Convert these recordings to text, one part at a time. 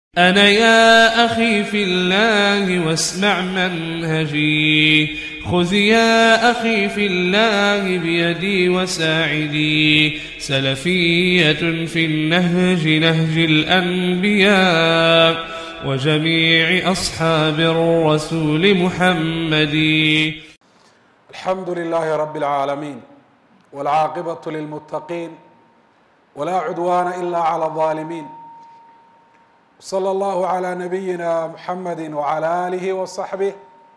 أنا يا أخي في الله واسمع منهجي خذ يا أخي في الله بيدي وساعدي سلفية في النهج نهج الأنبياء وجميع أصحاب الرسول محمد الحمد لله رب العالمين والعاقبة للمتقين ولا عدوان إلا على الظالمين صلى الله على نبينا محمد وعلى آله وصحبه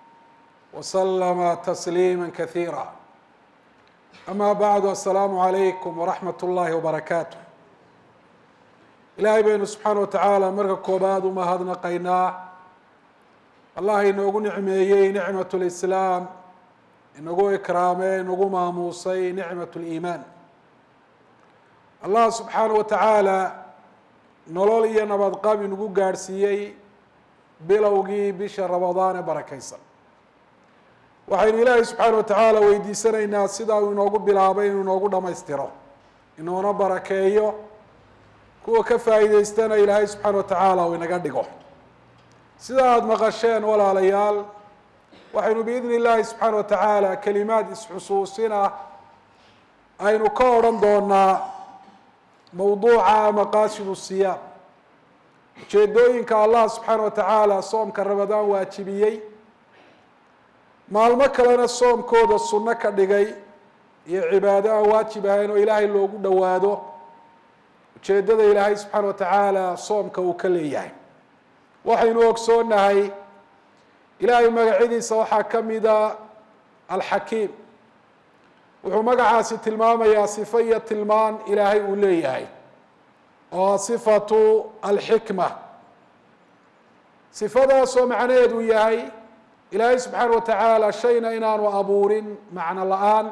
وسلم تسليما كثيرا أما بعد السلام عليكم ورحمة الله وبركاته ilaahay baynu subxaana wa tacaala marka koobaad umahadnaqaynaa allah inoogu nicmeeyey nicmat lislaam inagu ikraamay inagu maamuusay nicmat liimaan allah subxaana wa tacaala nolol iyo nabadqab inagu gaadhsiiyey bilowgii bisha ramadaan ee barakeysan waxaynu ilaahay subxaana wa tacaala weydiisanaynaa sidaa uu inoogu bilaabay inuu inoogu dhamaystiro inoona barakeeyo kuwa ka faa'iideystana ilaahay subxaana wa tacaala uu inaga dhigo sida aada maqasheen walaalayaal waxaynu biidni illaahi subxaana wa tacaala kelimaad isxusuusin ah aynu ka odhan doonaa mawduuca maqaasidu siyaam ujeedooyinka allah subxaana wa tacaala soomka ramadaan waajibiyey maalmo kalena soomkooda sunno ka dhigay iyo cibaado aan waajib ahayn oo ilaahay loogu dhowaado ujeedada ilaahay subxaana wa tacaala soomka uu ka leeyahay waxaynu ogsoonahay ilaahay magacyadiisa waxaa ka mida alxakiim wuxuu magacaasi tilmaamayaa sifo iyo tilmaan ilaahay uu leeyahay oo sifatu alxikma sifadaasoo macnaheedu yahay ilaahay subxaana wa tacaala shayna inaanu abuurin macno la-aan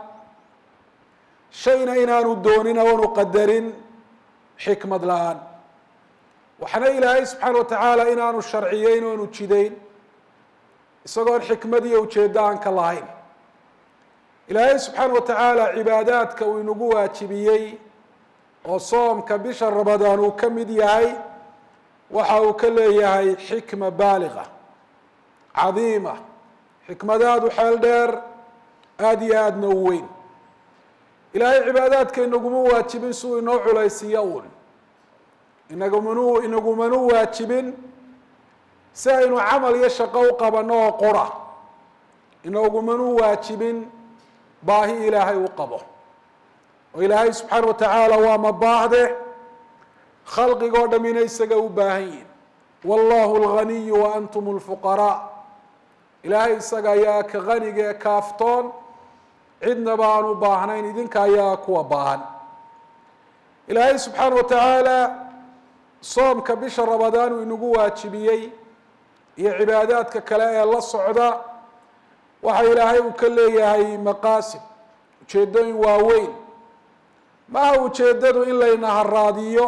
shayna inaanu doonin oonu qadarin xikmad la-aan waxna ilaahay subxaana wa tacaala inaanu sharciyeyn oonu jideyn isagoon xikmad iyo ujeeddo aan ka lahayn ilaahay subxaana wa tacaala cibaadaadka uu inagu waajibiyey oo soomka bisha ramadaan uu ka mid yahay waxa uu ka leeyahay xikma baaliga cadiima xikmadaadu xeel dheer aada iyo aadna u weyn ilaahay cibaadaadka inaguma waajibin si uu inoo culaysiiyo uun inagumanu inagumanu waajibin si aynu camal iyo shaqo u qabano oo qura inagumanu waajibin baahi ilaahay u qabo oo ilaahay subxaana wa tacaala waa mabaahde khalqigoo dhamina isaga u baahan yihin wallahu alghaniyu wa antum lfuqaraa ilaahay isaga ayaa ka haniga ee kaaftoon cidnaba aan u baahnayn idinka ayaa kuwa baahan ilaahay subxaana wa tacaala soomka bisha ramadaan uu inagu waajibiyey iyo cibaadaadka kale ee la socda waxa ilaahay uu ka leeyahay maqaasid ujeedooyin waaweyn maaha ujeedadu in layna haraadiyo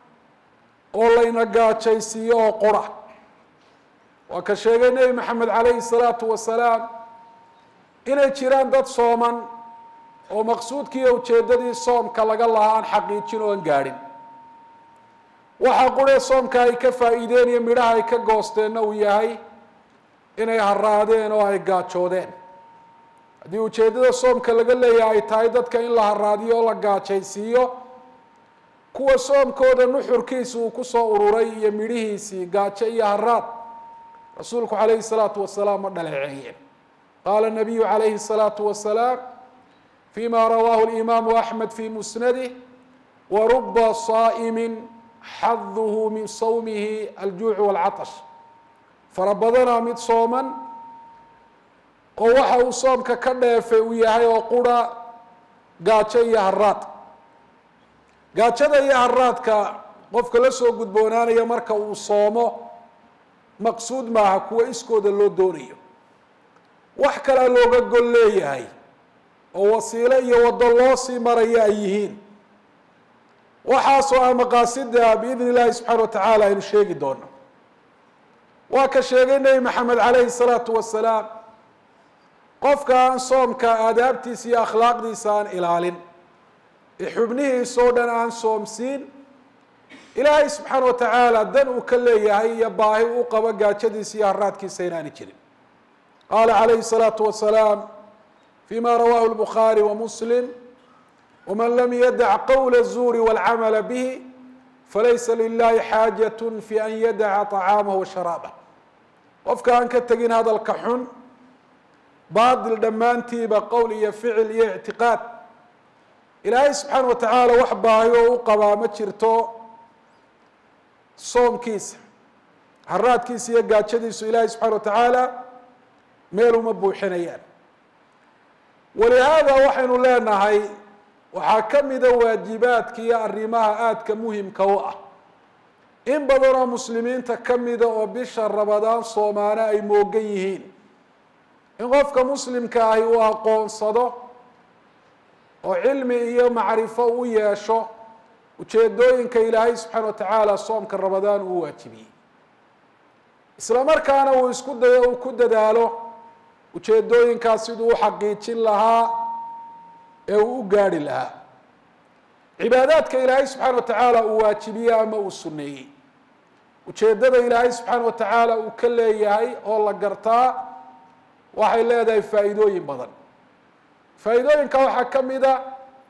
oo layna gaajaysiiyo oo qura waa ka sheegay nebi maxamed calayhi salaatu wasalaam inay jiraan dad sooman oo maqsuudkiiyo ujeedadii soomka laga lahaa aan xaqiijin oo aan gaadhin waxaa quree soomka ay ka faa'iideen iyo midhaha ay ka goosteenna uu yahay inay haraadeen oo ay gaajoodeen haddii ujeeddada soomka laga leeyahay ay tahay dadka in la haraadiyo oo la gaajaysiiyo kuwa soomkooda nuxurkiisa uu kusoo ururay iyo midhihiisii gaajo iyo haraad rasuulku calayhi salaatu wasalaam ma dhaleeceeyeen qaala nabiyu calayhi الsalaatu wasalaam fima rawaahu اlimaamu axmed fi musnadih waruba saa'imi xaduhu min sawmihi aljuuc wاlcatash fara badanaa mid sooman oo waxa uu soomka ka dheefay uu yahay oo qura gaajo iyo haraad gaajada iyo haraadka qofka la soo gudboonaanaya marka uu soomo maqsuud maaha kuwa iskooda loo doonayo wax kalea looga gol leeyahay oo wasiilo iyo waddo loo sii maraya ay yihiin waxaasoo ah maqaasida biidn illahi subxaana wa tacaala aynu sheegi doono waa ka sheegay nebi maxamed calayhi salaatu wasalaam qofka aan soomka aadaabtiisa iyo akhlaaqdiisa aan ilaalin ee xubnihiisa oo dhan aan soomsiin ilaahay subxaana wa tacaala dan uu ka leeyahay iyo baahi u qabo gaajadiisa iyo haraadkiisa inaani jirin qaala calayhi الsalaatu wasalaam fima rawahu lbukhaari wa muslim wman lam yadac qowla الzuuri wاlcamala bihi falaysa lilahi xaajaة fi an yadaca طacaamahu washaraabah qofka aan ka tegin hadalka xun baadil dhammaantiiba qowl iyo ficil iyo ictiqaad ilaahay subxaana wa tacaala wax baahi oo u qabaa ma jirto soomkiisa haraadkiisa iyo gaajadiisu ilaahay subxana wa tacaala meel uma buuxinayaan walihaada waxaynu leenahay waxaa ka mida waajibaadka iyo arrimaha aadka muhimka u ah in badan oo muslimiinta ka mida oo bisha rabadaan soomaane ay moogan yihiin in qofka muslimka ahi uu aqoonsado oo cilmi iyo macrifo u yeesho ujeedooyinka ilaahay subxaana wa tacaala soomka rabadaan uu waajibiyey isla markaana uu isku dayo uu ku dadaalo ujeedooyinkaas siduu u xaqiijin lahaa ee uu u gaarhi lahaa cibaadaadka ilaahay subxaana wa tacaala uu waajibiyey ama uu suneeyey ujeeddada ilaahay subxaana wa tacaala uu ka leeyahay oo la gartaa waxay leedahay faa'iidooyin badan faa'iidooyinka waxaa ka mid a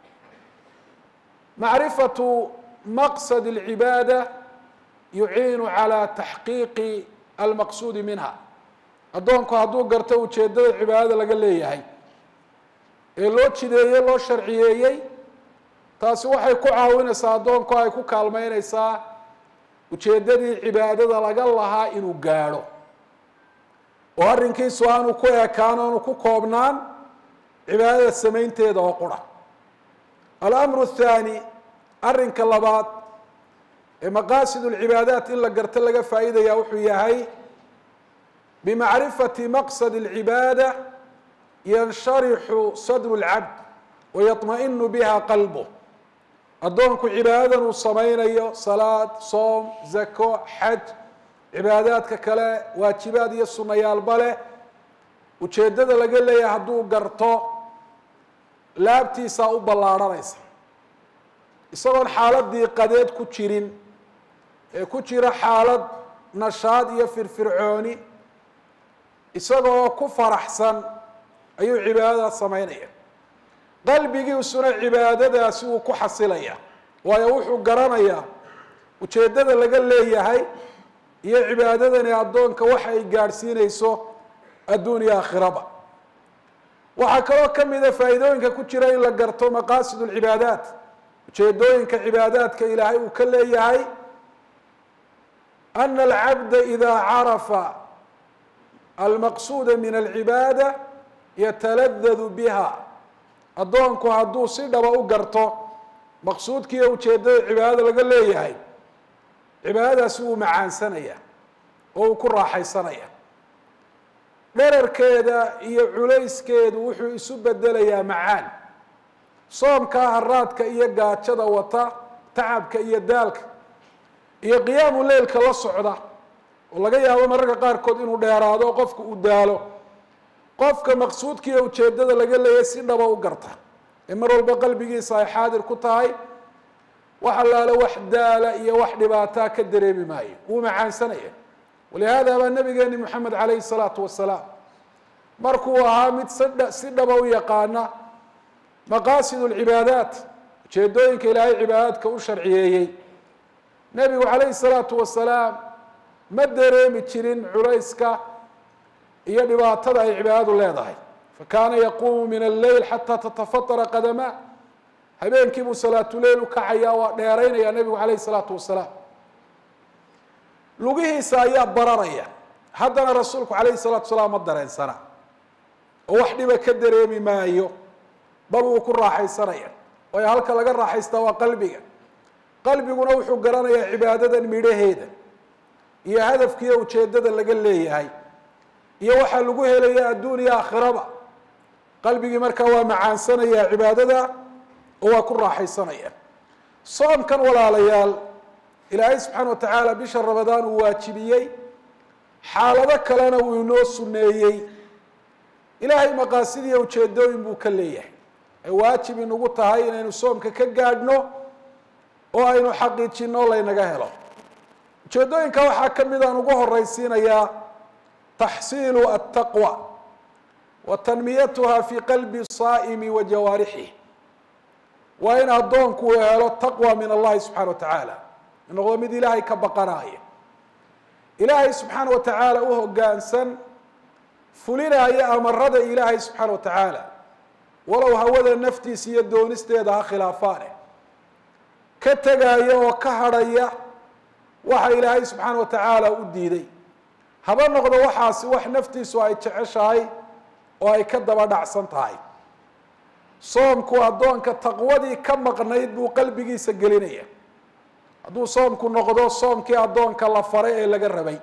macrifatu maqsad اlcibaada yuciinu calى taxqiiqi almaqsuudi minha addoonku hadduu garto ujeeddada cibaadada laga leeyahay ee loo jideeyey loo sharciyeeyey taasi waxay ku caawinaysaa addoonku ay ku kaalmeyneysaa ujeeddadii cibaadada laga lahaa inuu gaadho oo arrinkiisu aanu ku ekaan aanu ku koobnaan cibaadada samaynteeda oo qura alamru athaani arrinka labaad ee maqaasid اlcibaadaat in la garto laga faa'iidaya wuxuu yahay bimacrifati maqsad اlcibaada yansharixu sadru اlcabd wayaطma'inu biha qalbuh addoonku cibaadadan uu samaynayo salaad soom zako xaj cibaadaadka kale waajibaad iyo sunayaalba leh ujeeddada laga leeyahay hadduu garto laabtiisaa u ballaarhanaysa isagoon xaaladii qadeed ku jirin ee ku jira xaalad nashaad iyo firfircooni isagoo ku faraxsan ayuu cibaadadaas samaynaya qalbigiisuna cibaadadaasi uu ku xasilaya waayo wuxuu garanayaa ujeeddada laga leeyahay iyo cibaadadani addoonka waxa ay gaadhsiinayso adduun iyo aakhiraba waxaa kaloo ka mida faa'iidooyinka ku jira in la garto maqaasid اlcibaadaat ujeedooyinka cibaadaadka ilaahay uu ka leeyahay ana alcabda ida carafa almaqsuuda min alcibaada yataladadu biha addoonku hadduu si dhaba u garto maqsuudkiiyo ujeeddada cibaadada laga leeyahay cibaadadaasi wuu macaansanaya oo uu ku raaxaysanaya dherarkeeda iyo culayskeedu wuxuu isu bedelayaa macaan soomkaa haraadka iyo gaajada wata tacabka iyo daalka iyo qiyaamu leylka la socda oo laga yaabo mararka qaarkood inuu dheeraado o qofka uu daalo qofka maqsuudkiiyo ujeeddada laga leeyahay si dhaba u garta ee mar walba qalbigiisa ay xaadir ku tahay wax allaale wax daala iyo wax dhibaataa ka dareemi maayo wuu macaansanaya walihaada baa nabigeeni moxamed calayhi salaatu wasalaam markuu ahaa mid sidha si dhaba u yaqaana maqaasid lcibaadaat ujeedooyinka ilaahay cibaadaadka u sharciyeeyey nebigu calayhi salaatu wasalaam ma dareemi jirin culayska iyo dhibaatada ay cibaadadu leedahay fakaana yaquumu min alleyl xataa tatafatara qadamaa habeenkii buu salaatuleyl u kacayaa waa dheeraynaya nebigu calayhi salaatu wasalaam lugihiisa ayaa bararaya haddana rasuulku calayhi salaatu wasalaam ma dareensana oo wax dhiba ka dareemi maayo bal wuu ku raaxaysanaya waayo halka laga raaxaystaa waa qalbiga qalbiguna wuxuu garanayaa cibaadadan midhaheeda iyo hadafkiiyo ujeeddada laga leeyahay iyo waxaa lagu helaya adduun iyo aakhiraba qalbigii markaa waa macaansanaya cibaadada oo waa ku raaxaysanaya soomkan walaalayaal ilaahay subxaana wa tacaala bisha ramadaan uu waajibiyey xaalado kalena uu inoo suneeyey ilaahay maqaasidiiyo ujeedooyin buu ka leeyahay ay waajib inagu tahay inaynu soomka ka gaadhno oo aynu xaqiijino laynaga helo ujeedooyinka waxaa ka mid aan ugu horeysiinayaa taxsiilu altaqwa wa tanmiyatuha fi qalbi saa'imi wa jawaarixih waa in addoonku uu helo taqwa min allahi subxana wa tacaala noqdo mid ilaahay ka baqanaya ilaahay subxaana wa tacaala u hoggaansan fulinaya amarada ilaahay subxaana wa tacaala walow hawada naftiisa iyo doonisteeda ha khilaafaane ka tegaya oo ka hadhaya waxa ilaahay subxaana wa tacaala u diiday haba noqdo waxaasi wax naftiisu ay jeceshahay oo ay ka daba dhacsan tahay soomku addoonka taqwadii ka maqnayd buu qalbigiisa gelinaya hadduu soomku noqdo soomkii addoonka la faray ee laga rabay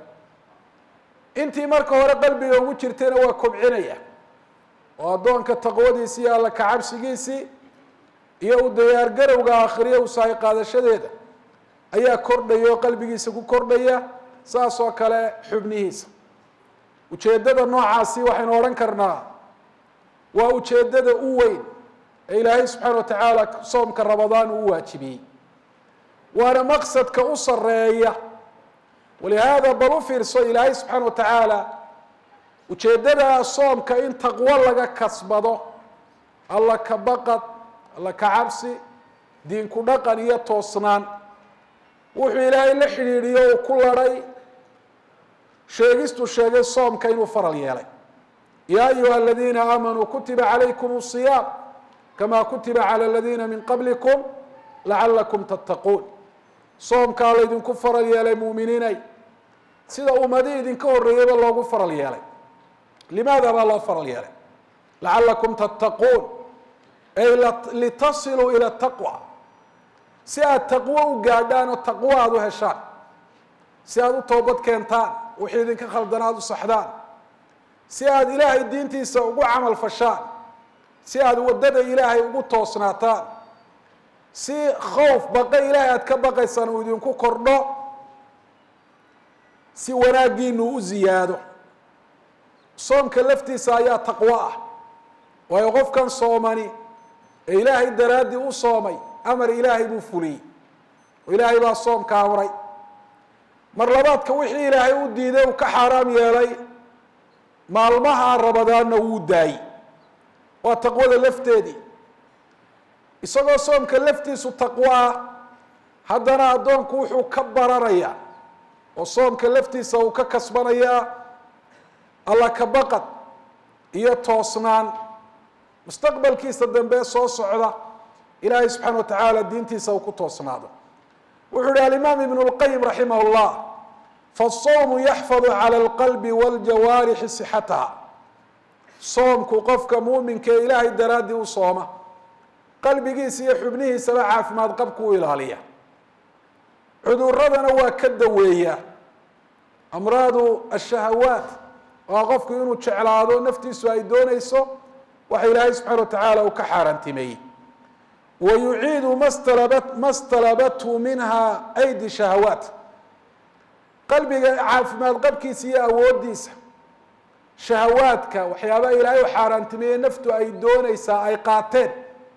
intii marka hore qalbiga ugu jirtayna waa kobcinaya oo addoonka taqwadiisi iyo alla kacabsigiisii iyo u diyaargarowga aakhiriya usahay qaadashadeeda ayaa kordhaya oo qalbigiisa ku kordhaya saas oo kale xubnihiisa ujeeddada noocaasi waxaynu odhan karnaa waa ujeeddada u weyn ee ilaahay subxaana wa tacaala soomka ramadaan uu waajibiyey waana maqsadka u sareeya walihaada bal u fiirso ilaahay subxaana wa tacaala ujeeddada soomka in taqwo laga kasbado alla ka baqad alla ka cabsi diinku dhaqan iyo toosnaan wuxuu ilaahay la xidhiidhiyo uu ku ladhay sheegistuu sheegay soomka inuu faral yeelay yaa ayuha aladiina aamanuu kutiba calaykum siyaam kama kutiba cala aladiina min qablikum lacalakum tattaquun soomkaa laydinku faral yeelay muuminiinay sida ummadii idinka horreeyeyba loogu faral yeelay limaada baa loo faral yeelay lacalakum tattaquun ay litasiluu ila taqwa si aad taqwo u gaadhaan oo taqwo aada u heshaan si aada u toobad keentaan wixii idinka khaldan aada u saxdaan si aada ilaahay diintiisa ugu camal fashaan si aada waddada ilaahay ugu toosnaataan si khowf baqa ilaahay aada ka baqaysaan uu idinku kordho si wanaaggiinu u ziyaado soomka laftiisa ayaa taqwo ah waayo qofkan soomani ee ilaahay daraaddii u soomay amar ilaahay buu fuliyey oo ilaahay baa soomka amray mar labaadka wixii ilaahay u diiday uu ka xaaraam yeelay maalmaha rabadaanna wuu daayey waa taqwada lafteedii isagoo soomka laftiisu taqwo ah haddana addoonku wuxuu ka baranayaa oo soomka laftiisa uu ka kasbanayaa alla ka baqad iyo toosnaan mustaqbalkiisa dambe soo socda ilaahay subxaana wa tacaala diintiisa uu ku toosnaado wuxuu yihi alimaam ibn اlqayim raximah اllah faالsawmu yaxfadu calى اlqalbi wاljawaarixi sixataha soomku qofka muuminka ee ilaahay daraaddii u sooma qalbigiisa iyo xubnihiisaba caafimaad qabku u ilaaliya cuduradana waa ka daweeyaa amraadu ashahawaat waa qofku inuu jeclaado naftiisu ay doonayso waxa ilaahay subxana wa tacaala uu ka xaaraantimeeyey wa yuciidu mastalabat ma stalabathu minha aydi shahawaat qalbiga caafimaad qabkiisa iyo awooddiisa shahawaadka waxyaabaha ilaahay u xaaraantimeeye naftu ay doonaysaa ay qaateen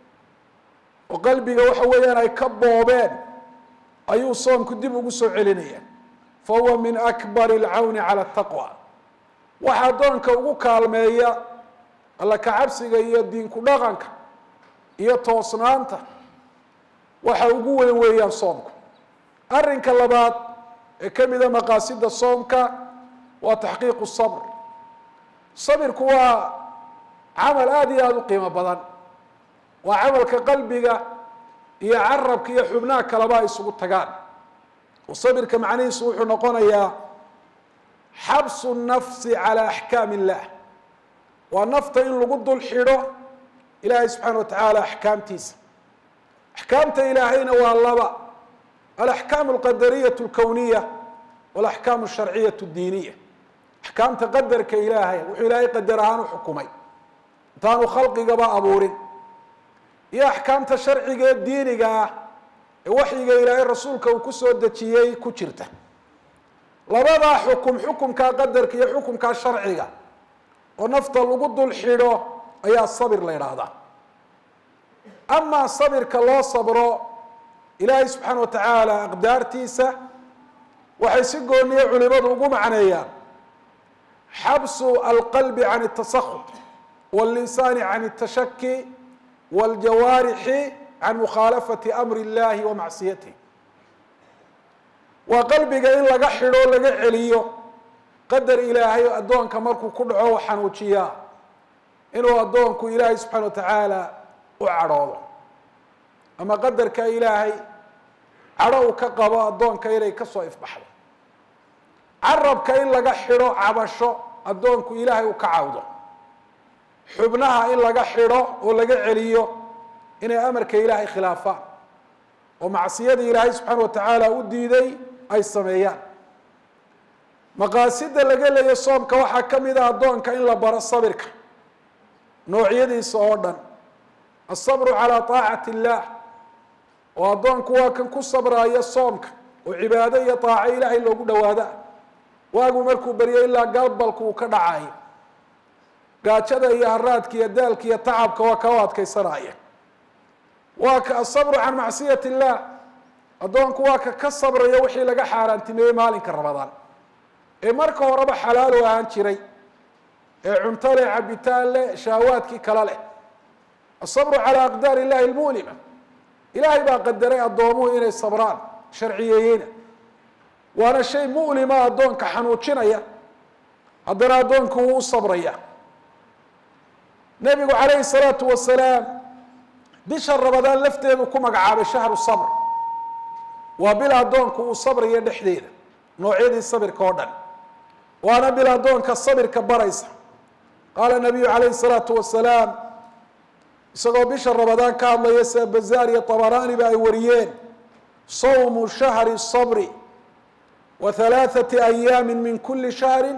oo qalbiga waxa weeyaan ay ka boobeen ayuu soomku dib ugu soo celinaya fa huwa min akbar alcawni cala ataqwa waxa addoonka ugu kaalmeeya alla kacabsiga iyo diinku dhaqanka iyo toosnaanta waxa ugu weyn weeyaan soomku arrinka labaad ee ka mida maqaasida soomka waa taxqiiqu sabr sabirku waa camal aada iyo aada u qiimo badan waa camalka qalbiga iyo carabka iyo xubnaha kaleba ay isugu tagaan oo sabirka macnihiisu wuxuu noqonayaa xabsu nafsi calaa axkaam illah waa nafta in lagu dul xidho ilaahay subxaana wa tacaala axkaamtiisa axkaamta ilaahayna waa laba alaxkaam alqadariyatu alkowniya walaxkaam alsharciyatu addiiniya axkaamta qadarka ilaahay wuxuu ilaahay qadar ahaan u xukumay intaanu khalqigaba abuurin iyo axkaamta sharciga ee diiniga ah ee waxyiga ilaahay rasuulka uu kusoo dejiyey ku jirta labadaa xukum xukumkaa qadarka iyo xukumkaa sharciga oo nafta lagu dul xidho ayaa sabir la yidhaahdaa amaa sabirka loo sabro ilaahay subxaana wa tacaala aqdaartiisa waxay si gooniya culimadu ugu macneeyaan xabsu alqalbi can اtasakut wاllisaani can اtashaki wاljawaarixi can mukhaalafati amri اllahi wa macsiyatih waa qalbiga in laga xidho laga celiyo qadar ilaahay addoonka markuu ku dhaco u xanuujiyaa inuu addoonku ilaahay subxana wa tacaala u cadhoodo ama qadarka ilaahay cadho uu ka qabo addoonka inay kasoo ifbaxdo carabka in laga xidho cabasho addoonku ilaahay uu ka cawdo xubnaha in laga xidho oo laga celiyo inay amarka ilaahay khilaafaan oo macsiyadii ilaahay subxaana wa tacaala u diiday ay sameeyaan maqaasida laga leeyo soomka waxaa ka mid ah addoonka in la baro sabirka noocyadiisa oo dhan asabru calaa taacati illaah oo addoonku waa kan ku sabraayo soomka oo cibaado iyo taaco ilaahay loogu dhawaada waagu markuu beryo ilaa galbalku uu ka dhacayo gaajada iyo haraadka iyo daalka iyo tacabka waa ka u adkaysanaya waa ka asabru can macsiyati illaah addoonku waa ka ka sabraya wixii laga xaaraantimeeyey maalinka ramadaan ee marka horeba xalaal u ahaan jiray ee cunto leh cabitaan leh shahwaadkii kale leh asabru calaa aqdaar illahi almu'lima ilaahay baa qadaray addoomuhu inay sabraan sharciyeeyeyna waana shay mu'lima addoonka xanuujinaya haddana addoonku wuu u sabraya nebigu calayhi salaatu wasalaam bisha ramadaan lafteedu ku magacaabay shahru sabr waa bil addoonku uu sabrayo dhexdeeda noocyadii sabirka oo dhan waana bil addoonka sabirka baraysa qaala nabiyu calayhi salaatu wasalaam isagoo bisha ramadaan ka hadlaya sida bazaar iyo tabaraaniba ay wariyeen sawmu shahri sabri wa halaathati ayaami min kuli shahri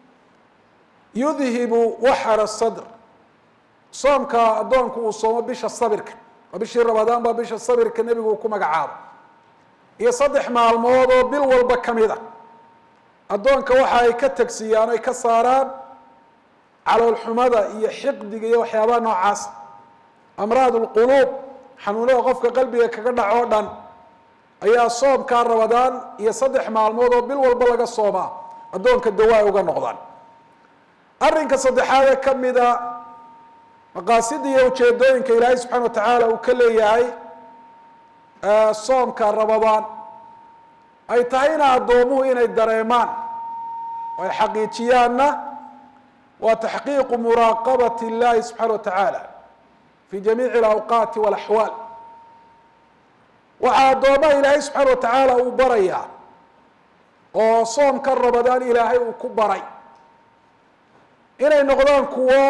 yudhibu waxara sadr soomka addoonku uu soomo bisha sabirka waa bishii ramadaan baa bisha sabirka nebigu uu ku magacaabo iyo saddex maalmood oo bil walba ka mid a addoonka waxa ay ka tegsiiyaan ay ka saaraan caloolxumada iyo xiqdiga iyo waxyaabaha noocaas amraad lquluub xanuunada qofka qalbiga kaga dhac oo dhan ayaa soomkaa ramadaan iyo saddex maalmood oo bil walba laga soomaa addoonka dawaa uga noqdaan arrinka saddexaadee ka mida maqaasida iyo ujeedooyinka ilaahay subxana wa tacaala uu ka leeyahay soomka ramadaan ay tahayna addoomuhu inay dareemaan oo ay xaqiijiyaanna waa taxqiiqu muraaqabati اllahi subxaana wa tacaala fi jamiici alawqaati walaxwaal waxaa addoomaha ilaahay subxaana wa tacaala uu barayaa oo soomka ramadaan ilaahay uu ku baray inay noqdaan kuwo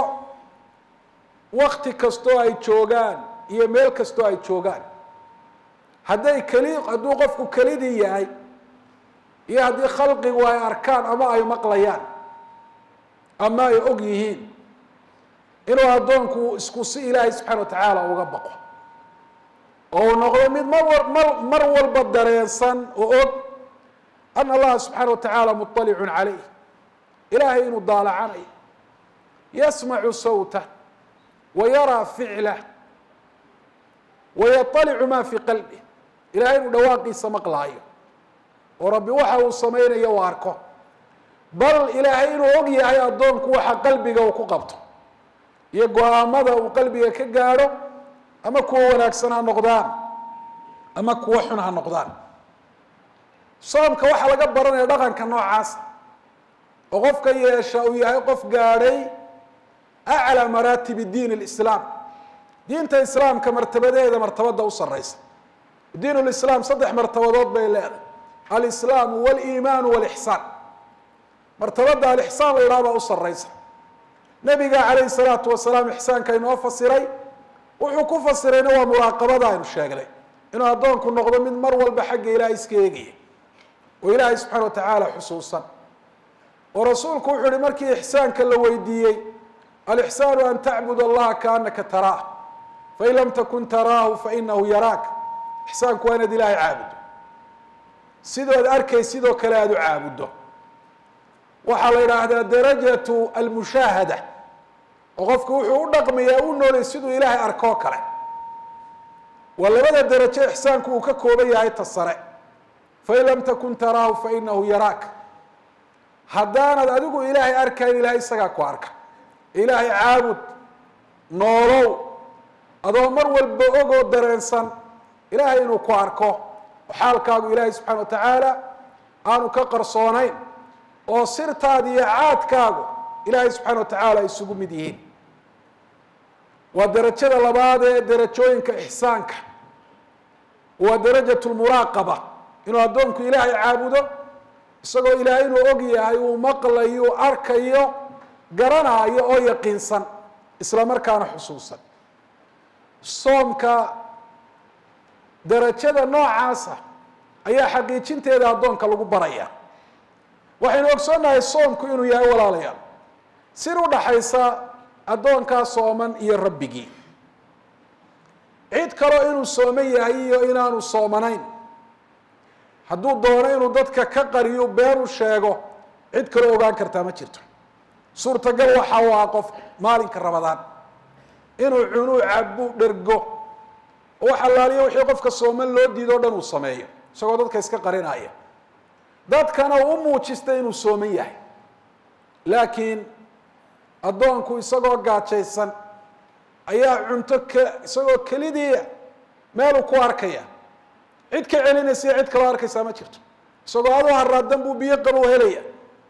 wakti kastoo ay joogaan iyo meel kastoo ay joogaan hadday keli hadduu qofku kelidii yahay iyo haddii khalqigu ay arkaan ama ay maqlayaan ama ay og yihiin inuu addoonku isku si ilaahay subxana wa tacaala uga baqo oo uu noqdo mid mar mar mar walba dareensan oo og ana allaha subxaana wa tacaala muطalicun calayh ilaahay inuu daalacanayo yasmacu sawtah wa yaraa ficlah wa yaطalicu ma fi qalbih ilahay inuu dhawaaqiisa maqlaayo oo rabbi waxa uu samaynayo u arko bal ilaahay inuu og yahay addoonku waxa qalbiga uu ku qabto iyo go-aamada uu qalbiga ka gaadho ama kuwa wanaagsan ha noqdaan ama kuwa xun ha noqdaan soomka waxaa laga baranaya dhaqanka noocaas oo qofka yeesha uu yahay qof gaadhay aclى maraatib diin اlislaam diinta islaamka martabadeeda martabada u sareysa diin lislaam saddex martabadood bay leedahay alislaamu wاliimaanu wاlixsaan martabada alixsaan la yidhaha baa u sareysa nabiga calayhi salaatu wasalaam ixsaanka inoo fasiray wuxuu ku fasirayna waa muraaqabada aynu sheegnay inuu addoonku noqdo mid mar walba xagga ilahay iska eegaya oo ilaahay subxana wa tacaala xusuusan oo rasuulku wuxuu yihi markii ixsaanka la weydiiyey alixsaanu an tacbud allaha kaanaka taraah fain lam takun taraahu fainahu yaraak ixsaanku waa inaad ilaahay caabuddo sidood arkay sidoo kale aada u caabuddo waxaa la yidhaahdaa darajatu almushaahada oo qofku wuxuu u dhaqmayaa u noolay siduu ilaahay arkoo kale waa labada derajo ixsaanku uu ka kooban yahay ta sare fain lam takun taraahu fainahu yaraak haddaanad adigu ilaahay arkayn ilahay isagaa ku arka ilaahay caabud noolow adoo mar walba ogoo dareensan ilaahay inuu ku arko oo xaalkaagu ilaahay subxana wa tacaala aanu ka qarsoonayn oo sirtaada iyo caadkaagu ilaahay subxana wa tacaala isugu mid yihiin waa derajada labaad ee derajooyinka ixsaanka waa darajat lmuraaqaba inuu addoonku ilaahay caabudo isagoo ilaahay inuu og yahay uu maqlayo arkayo garanaayo oo yaqiinsan isla markaana xusuusan soomka darajada noocaasa ayaa xaqiijinteeda addoonka lagu baraya waxaynu ogsoonnahay soomku inuu yahay walaalayaal sir u dhaxaysa addoonkaa sooman iyo rabbigii cid kaloo inuu sooman yahay iyo inaanu soomanayn hadduu doono inuu dadka ka qariyo been u sheego cid kaloo ogaan kartaa ma jirto suurtagal waxa u ah qof maalinka rabadaan inuu cunuu cabu dhergo oo wax allaaliyo wixii qofka sooman loo diido o dhan uu sameeyo isagoo dadka iska qarinaya dadkana uu u muujista inuu sooman yahay laakiin addoonku isagoo gaajaysan ayaa cunto k isagoo kelidii meeluu ku arkaya cid ka celinaysa cid kaloo arkaysaa ma jirto isagoo adoo haraadan buu biyo qabo helaya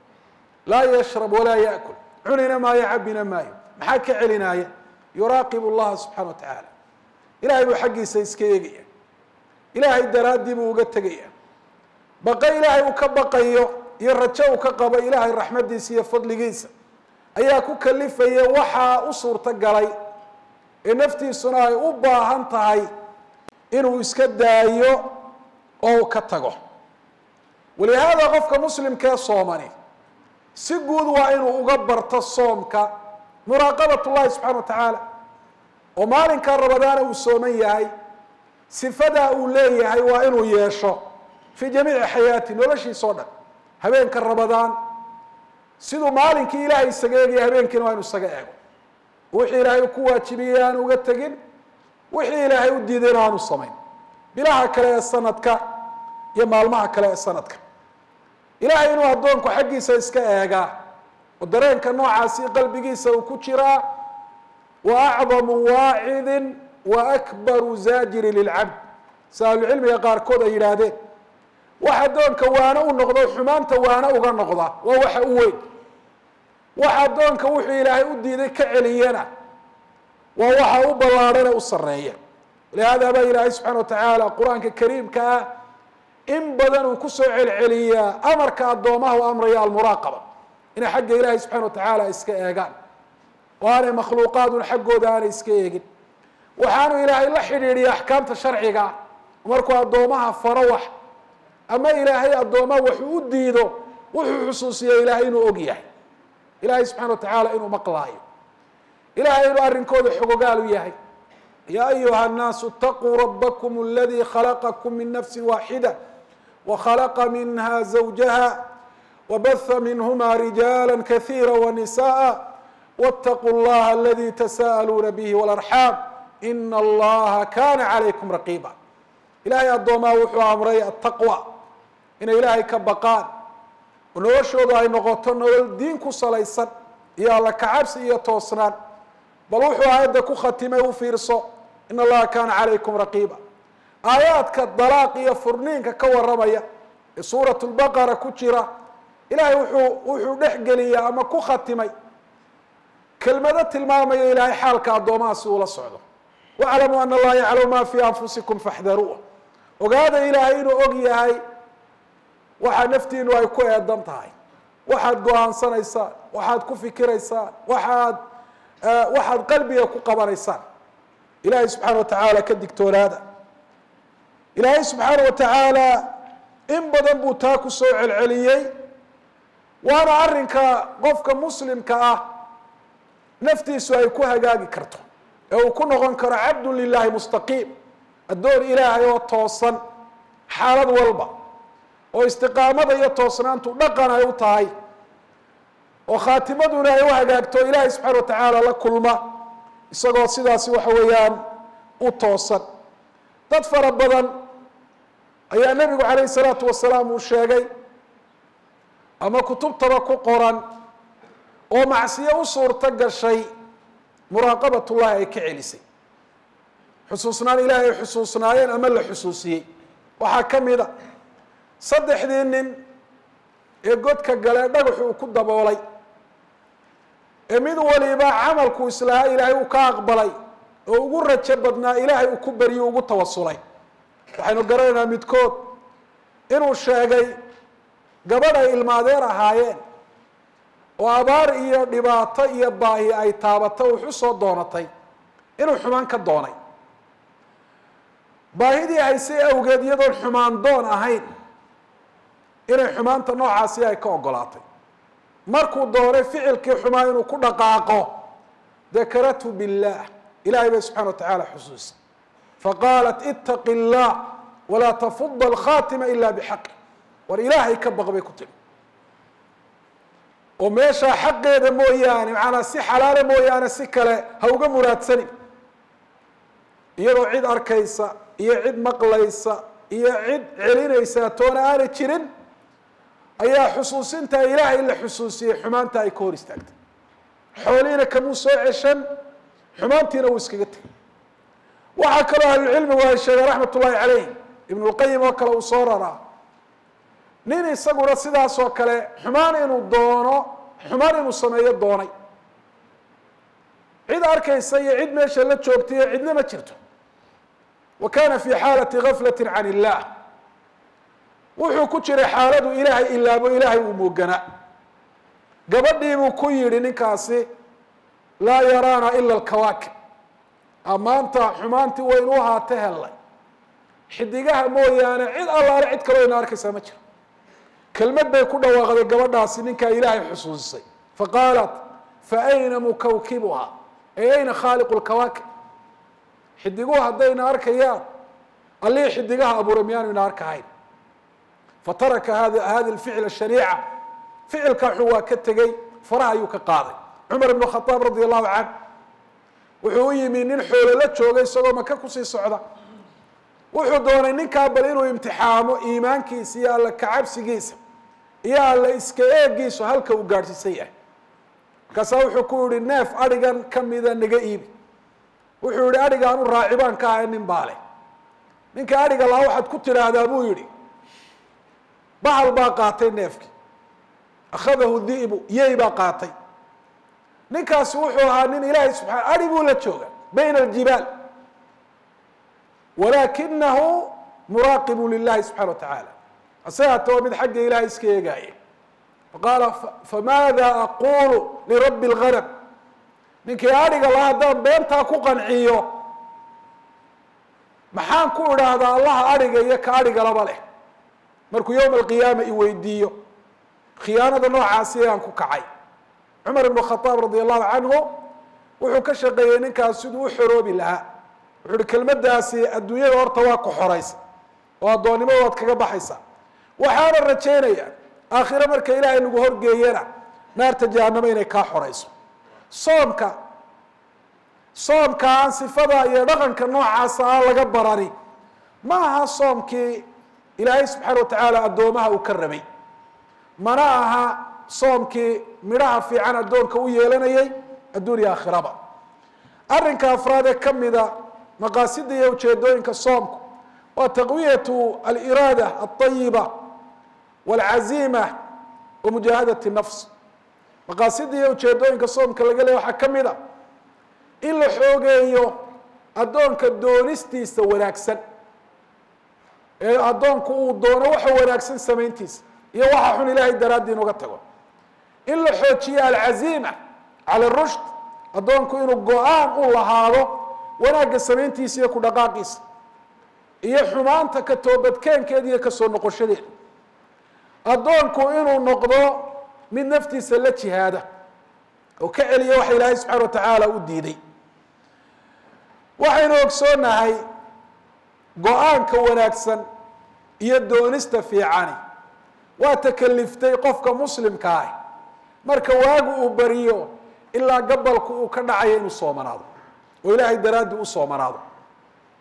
laa yashrab walaa yaakul cunina maayo cabina maayo maxaa ka celinaaya yuraaqib llaha subxana wa tacaala ilahay buu xaggiisa iska eegaya ilaahay daraaddii buu uga tegaya baqa ilaahay uu ka baqayo iyo rajo uu ka qabo ilaahay raxmadiisa iyo fadligiisa ayaa ku kalifaya waxaa u suurto galay ee naftiisuna ay u baahan tahay inuu iska daayo oo uu ka tago walihaada qofka muslimkee soomani si guud waa inuu uga barto soomka muraaqabat llahi subxana wa tacaala oo maalinka rabadaana uu sooman yahay sifadaa uu leeyahay waa inuu yeesho fii jamiici xayaati noloshiisa o dhan habeenka rabadaan siduu maalinkii ilaahay isaga eegaya habeenkiina waa inu isaga eego wixii ilaahay ku waajibiyey aanu uga tegin wixii ilaahay u diidayna aanu samayn bilaha kale ee sanadka iyo maalmaha kale ee sanadka ilaahay inuu addoonku xaggiisa iska eegaa oo dareenka noocaasi qalbigiisa uu ku jiraa wa acdamu waacidin wa akbaru zaajiri lilcabd si ahlucilmiga qaarkood ay yidhaahdeen wax addoonka waano u noqdo xumaanta waano uga noqda waa waxa u weyn wax addoonka wuxuu ilaahay u diiday ka celiyana waa waxa u ballaarhane u sareeya lihaada baa ilaahay subxana wa tacaala qur-aanka kariimka ah in badan uu kusoo celceliyaa amarka addoomaha u amraya almuraaqaba inay xagga ilaahay subxana wa tacaala iska eegaan oo aanay makhluuqaadun xaggooda aanay iska eegin waxaanu ilaahay la xidhiidhiya axkaamta sharciga markuu addoomaha faro wax ama ilaahay addoomaha waxuu u diido wuxuu xusuusiya ilaahay inuu og yahay ilaahay subxana wa tacaala inuu maqlaayo ilahay inuu arrinkooda xogogaal u yahay ya ayuha الnaasu اtaquu rabakm اladii khalaqakum min nafsi waaxida وkhلqa minha زawjaha وbث minhma rijaala kaثيirا وnisaءa wاtaquu اllaha aladi tasa'aluuna bih wاlarxaam in allaha kana عalaykum raqiba ilahay addoomaha wuxuu amray ataqwى inay ilaahay ka baqaan oo noloshoodu ay noqoto nolol diin ku salaysan iyo alla kacabsi iyo toosnaan bal wuxuu aayadda ku khatimay u fiirso in allaha kana calaykum raqiiba aayaadka dalaaq iyo furniinka ka warramaya ee suurat lbaqara ku jira ilahay wuxuu wuxuu dhex geliya ama ku khatimay kelmado tilmaamaya ilaahay xaalka addoomaha si uula socdo waclamuu ana allaha yaclamu ma fii anfusikum faxdaruuh ogaada ilaahay inuu og yahay waxaa naftiinu ay ku eedan tahay waxaad go-aansanaysaan waxaad ku fikiraysaan waxaad waxaad qalbiga ku qabanaysaan ilaahay subxaana wa tacaala ka digtoonaada ilaahay subxaana wa tacaala in badan buu taa ku soo celceliyey waana arrinka qofka muslimka ah naftiisu ay ku hagaagi karto ee uu ku noqon karo cabdun lilahi mustaqiim addoon ilaahay oo toosan xaalad walba oo istiqaamada iyo toosnaantu dhaqan ay u tahay oo khaatimaduna ay u hagaagto ilaahay subxana wa tacaala la kulma isagoo sidaasi waxa weeyaan u toosan dad fara badan ayaa nebigu calayhi salaatu wasalaam uu sheegay ama kutubtaba ku qoran oo macsiyo u suurto gashay muraaqabat ullahi ay ka celisay xusuusnaan ilaahay ay xusuusnaayeen ama la xusuusiyey waxaa ka mid a saddexdii nin ee godka galee dhagaxu uu ku daboolay ee mid waliba camalku islahaa ilaahay uu ka aqbalay oo ugu rajo badnaa ilaahay uu ku baryo ugu tawasulay waxaynu garanaynaa midkood inuu sheegay gabadh ay ilmaadeer ahaayeen oo abaar iyo dhibaato iyo baahi ay taabato wuxu soo doonatay inuu xumaan ka doonay baahidii haysay awgeed iyadoon xumaan doon ahayn inay xumaanta noocaasi ay ka ogolaatay markuu doonay ficilkii xumaa inuu ku dhaqaaqo dakaratu billah ilahay bay subxana wa tacaala xusuusay faqaalat itaqi اllah walaa tafuda alkhatima ila bixaqi war ilaahay ka baq bay ku tiri oo meeshaa xaqeeda mooyaane macanaa si xalaala mooyaane si kale ha uga muraadsanin iyadoo cid arkaysa iyo cid maqlaysa iyo cid celinaysa toona aanay jirin ayaa xusuusintaa ilaahay la xusuusiyey xumaanta ay ka hor istaagtay xoolihiina kamuu soo ceshan xumaantiina wuu iskaga tegay waxaa kaloo ahlucilmigu ay sheegeen raxmat ullahi calayhim ibnu lqayim oo kale uu soo raraa nin isaguna sidaas oo kale xumaan inuu doono xumaan inuu sameeyo doonay cid arkaysa iyo cid meesha la joogtay iyo cidna ma jirto wa kana fi xaalati gaflati can illah wuxuu ku jiray xaaladu ilaahay ilaabo ilaahay uu mooganaa gabadhii buu ku yidhi ninkaasi laa yaraana ila alkawaakib ammaanta xumaantii waynu ahaate hellay xidigaha mooyaane cid allaale cid kaloo ina arkaysaa ma jiro kelmad bay ku dhawaaqday gabadhaasi ninkaa ilaahay xusuusisay faqaalat faayna mukawkibuha ay ayna khaaliqu lkawaakib xidiguhu haddayna arkayaan allihii xidigaha abuuray miyaanu ina arkahayn fataraka hada hadi lficl shariica ficilka xun waa ka tegey faraha ayuu ka qaaday cumar ibn khadaab radi allahu canh wuxuu u yimi nin xoolo la joogay isagoo maka kusii socda wuxuu doonay ninkaa bal inuu imtixaamo iimaankiisa iyo alla kacabsigiisa iyo alla iska eegiisu halka uu gaadhsiisan yahay markaasaa wuxuu ku yihi neef adhigan kamida naga iibi wuxuu yihi adhigaanu raacibaan ka ahay nin baale ninka adhiga laha waxaad ku tidhaahdaa buu yihi bahal baa qaatay neefkii akhadahu di'bu yey baa qaatay ninkaasi wuxuu ahaa nin ilaahay subaa adhi buu la jooga bayna aljibaal walakinahu muraaqibu lilahi subxana wa tacaala asagata waa mid xagga ilahay iska eegaaye faqaala famaada aqulu lirabi اlganam ninkii adhiga laha haddaan beentaa ku qanciyo maxaan ku idhaahdaa allaha adhiga iyo ka adhigalaba leh markuu yowma alqiyaama i weydiiyo khiyaanada noocaasi aan ku kacay cumar ibnu khadaab radi allahu canhu wuxuu ka shaqeeyey ninkaas siduu u xoroobi lahaa wuxuu uhi kelmadaasi adduunyada horta waa ku xoraysa oo addoonnimada waad kaga baxaysaa waxaana rajaynaya aakhire marka ilaahay lagu horgeeyana naarta jahanamo inay kaa xorayso soomka soomka aan sifada iyo dhaqanka noocaasa aan laga barani ma aha soomkii ilaahay subxaana watacaala addoomaha uu ka rabay mana aha soomkii midhaha fiican addoonka u yeelanayay adduun iyo aakhiraba arrinka afraad ee ka mida maqaasida iyo ujeedooyinka soomku waa taqwiyatu aliraada alطayiba walcaziima wa mujaahadati nafs maqaasida iyo ujeedooyinka soomka laga leeya waxaa ka mid a in la xoogeeyo addoonka doonistiisa wanaagsan ee addoonku uu doono waxa wanaagsan samayntiisa iyo waxa xun ilaahay daraaddi inuga tago in la xoojiyo alcaziima cala rushd addoonku inuu go-aan u lahaado wanaagga samayntiisa iyo ku dhaqaaqiisa iyo xumaanta ka toobadkeenkeeda iyo kasoo noqoshadeeda addoonku inuu noqdo mid naftiisa la jihaada oo ka celiya waxa ilaahay subxaana wa tacaala u diiday waxaynu ogsoonahay go-aanka wanaagsan iyo doonista fiicani waa takaliftay qofka muslimka ah marka waagu uu bariyo ilaa gabalku uu ka dhacayo inuu soomanaado oo ilaahay daraaddi u soomanaado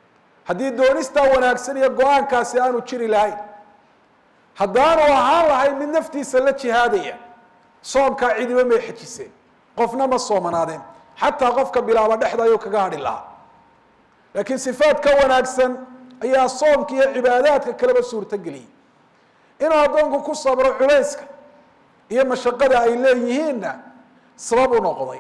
haddii doonistaa wanaagsan iyo go-aankaasi aanu jiri lahayn haddaanu ahaan lahayn mid naftiisa la jihaadaya soomkaa cidiba may xejiseen qofna ma soomanaadeen xataa qofka bilaaba dhexda ayuu kaga hadhi lahaa laakiin sifaad ka wanaagsan ayaa soomka iyo cibaadaadka kaleba suurto geliyey inuu addoonku ku sabro culayska iyo mashaqada ay leeyihiinna sabab u noqday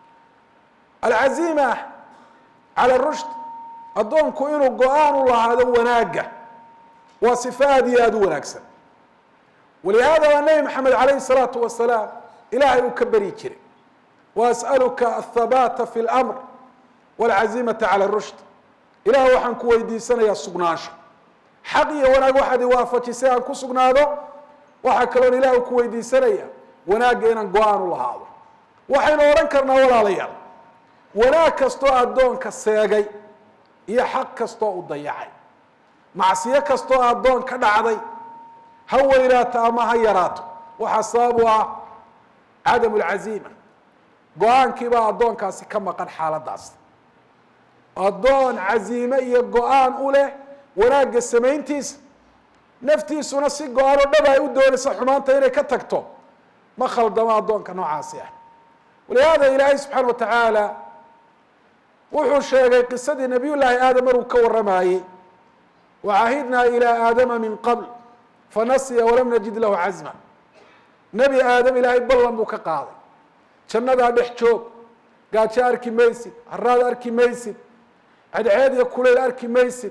alcaziima cala rushd addoonku inuu go-aan u lahaado wanaagga waa sifo aada iyo aada u wanaagsan walihaada waa nebi maxamed calayhi salaatu wasalaam ilaahay uu ka beri jiray waas'aluka athabaata fi lmr walcazimata cala rushd ilaah waxaan ku weydiisanayaa sugnaansho xaq iyo wanaag waxaad iwaafajisay aan ku sugnaado waxaa kaloon ilaah ku weydiisanaya wanaagga inaan go-aan u lahaado waxaynu odhan karnaa walaalayaal wanaag kastoo addoonka seegay iyo xaq kastoo u dayacay macsiyo kastoo addoon ka dhacday ha weynaato ama ha yaraato waxaa sabab u ah cadam lcaziima go-aankiibaa addoonkaasi ka maqan xaaladaas addoon caziime iyo go-aan u leh wanaagga samayntiisa naftiisuna si go-aan oo dhab ay u doonaysa xumaanta inay ka tagto ma khaldamo addoonka noocaasi ah walihaada ilaahay subxaana wa tacaala wuxuu sheegay qisadii nabiy llaahi aadam maruu ka warramayey wacahidnaa ilaa aadama min qabl fanasiya walam najid lahu cazma nebi aadam ilaahay ballan buu ka qaaday jannadaa dhex joog gaajo arki maysid haraad arki maysid cadceed iyo kuleyl arki maysid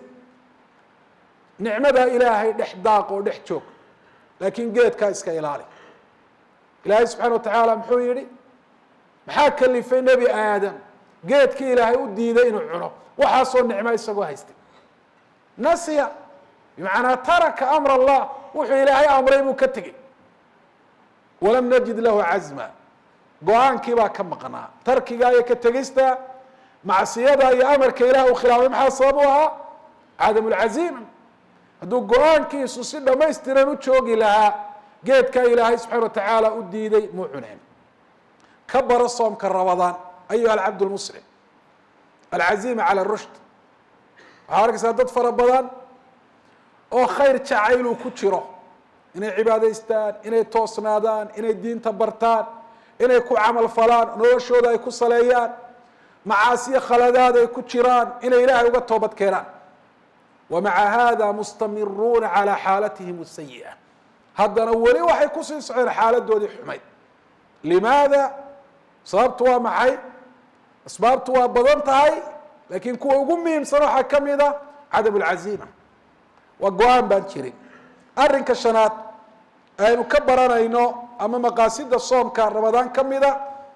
nicmadaa ilaahay dhex daaq oo dhex joog laakiin geedkaa iska ilaali ilaahay subxana wa tacaala muxuu yihi maxaa kalifay nebi aadam geedkii ilaahay u diiday inuu cuno waxaasoo nicmo isagoo haystay nasiya bimacnaa taraka amr allah wuxuu ilaahay amray buu ka tegey walam najid lahu cazma go-aankii baa ka maqnaa tarkiga iyo ka tegista macsiyada iyo amarka ilaah uu khilaafay maxaa sabab u ahaa cadam lcaziima hadduu go-aankiisu si dhamaystiran u joogi lahaa geedkaa ilaahay subxana wa tacaala u diiday muu cuneen ka baro soomka rabadaan ayuha alcabd lmuslim alcaziima cala rushd waxaa arkaysaa dad fara badan oo khayr jacayluu ku jiro inay cibaadaystaan inay toosnaadaan inay diinta bartaan inay ku camal falaan noloshooda ay ku saleeyaan macaasiyo khaladaad ay ku jiraan inay ilaahay uga toobad keenaan wa maca hada mustamiruuna calaa xaalatihim sayi'a haddana weli waxay kusii socdeen xaaladoodii xumayd limaada sababtu waa maxay asbaabtu waa badan tahay laakiin kuwa ugu muhiimsan waxaa ka mid a cadam lcaziima waa go-aan baan jirin arrinka shanaad aynu ka baranayno ama maqaasida soomka ramadaan ka mida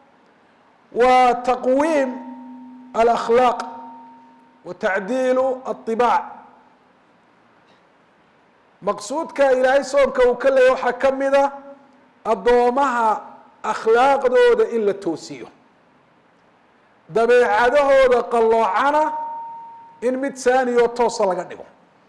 waa taqwiim alakhlaaq wa tacdiilu aطibaac maqsuudka ilaahay soomka uu ka leeyay waxaa ka mida addoomaha akhlaaqdooda in la toosiyo dabeecadahooda qalloocana in mid saaniyo toosa laga dhigo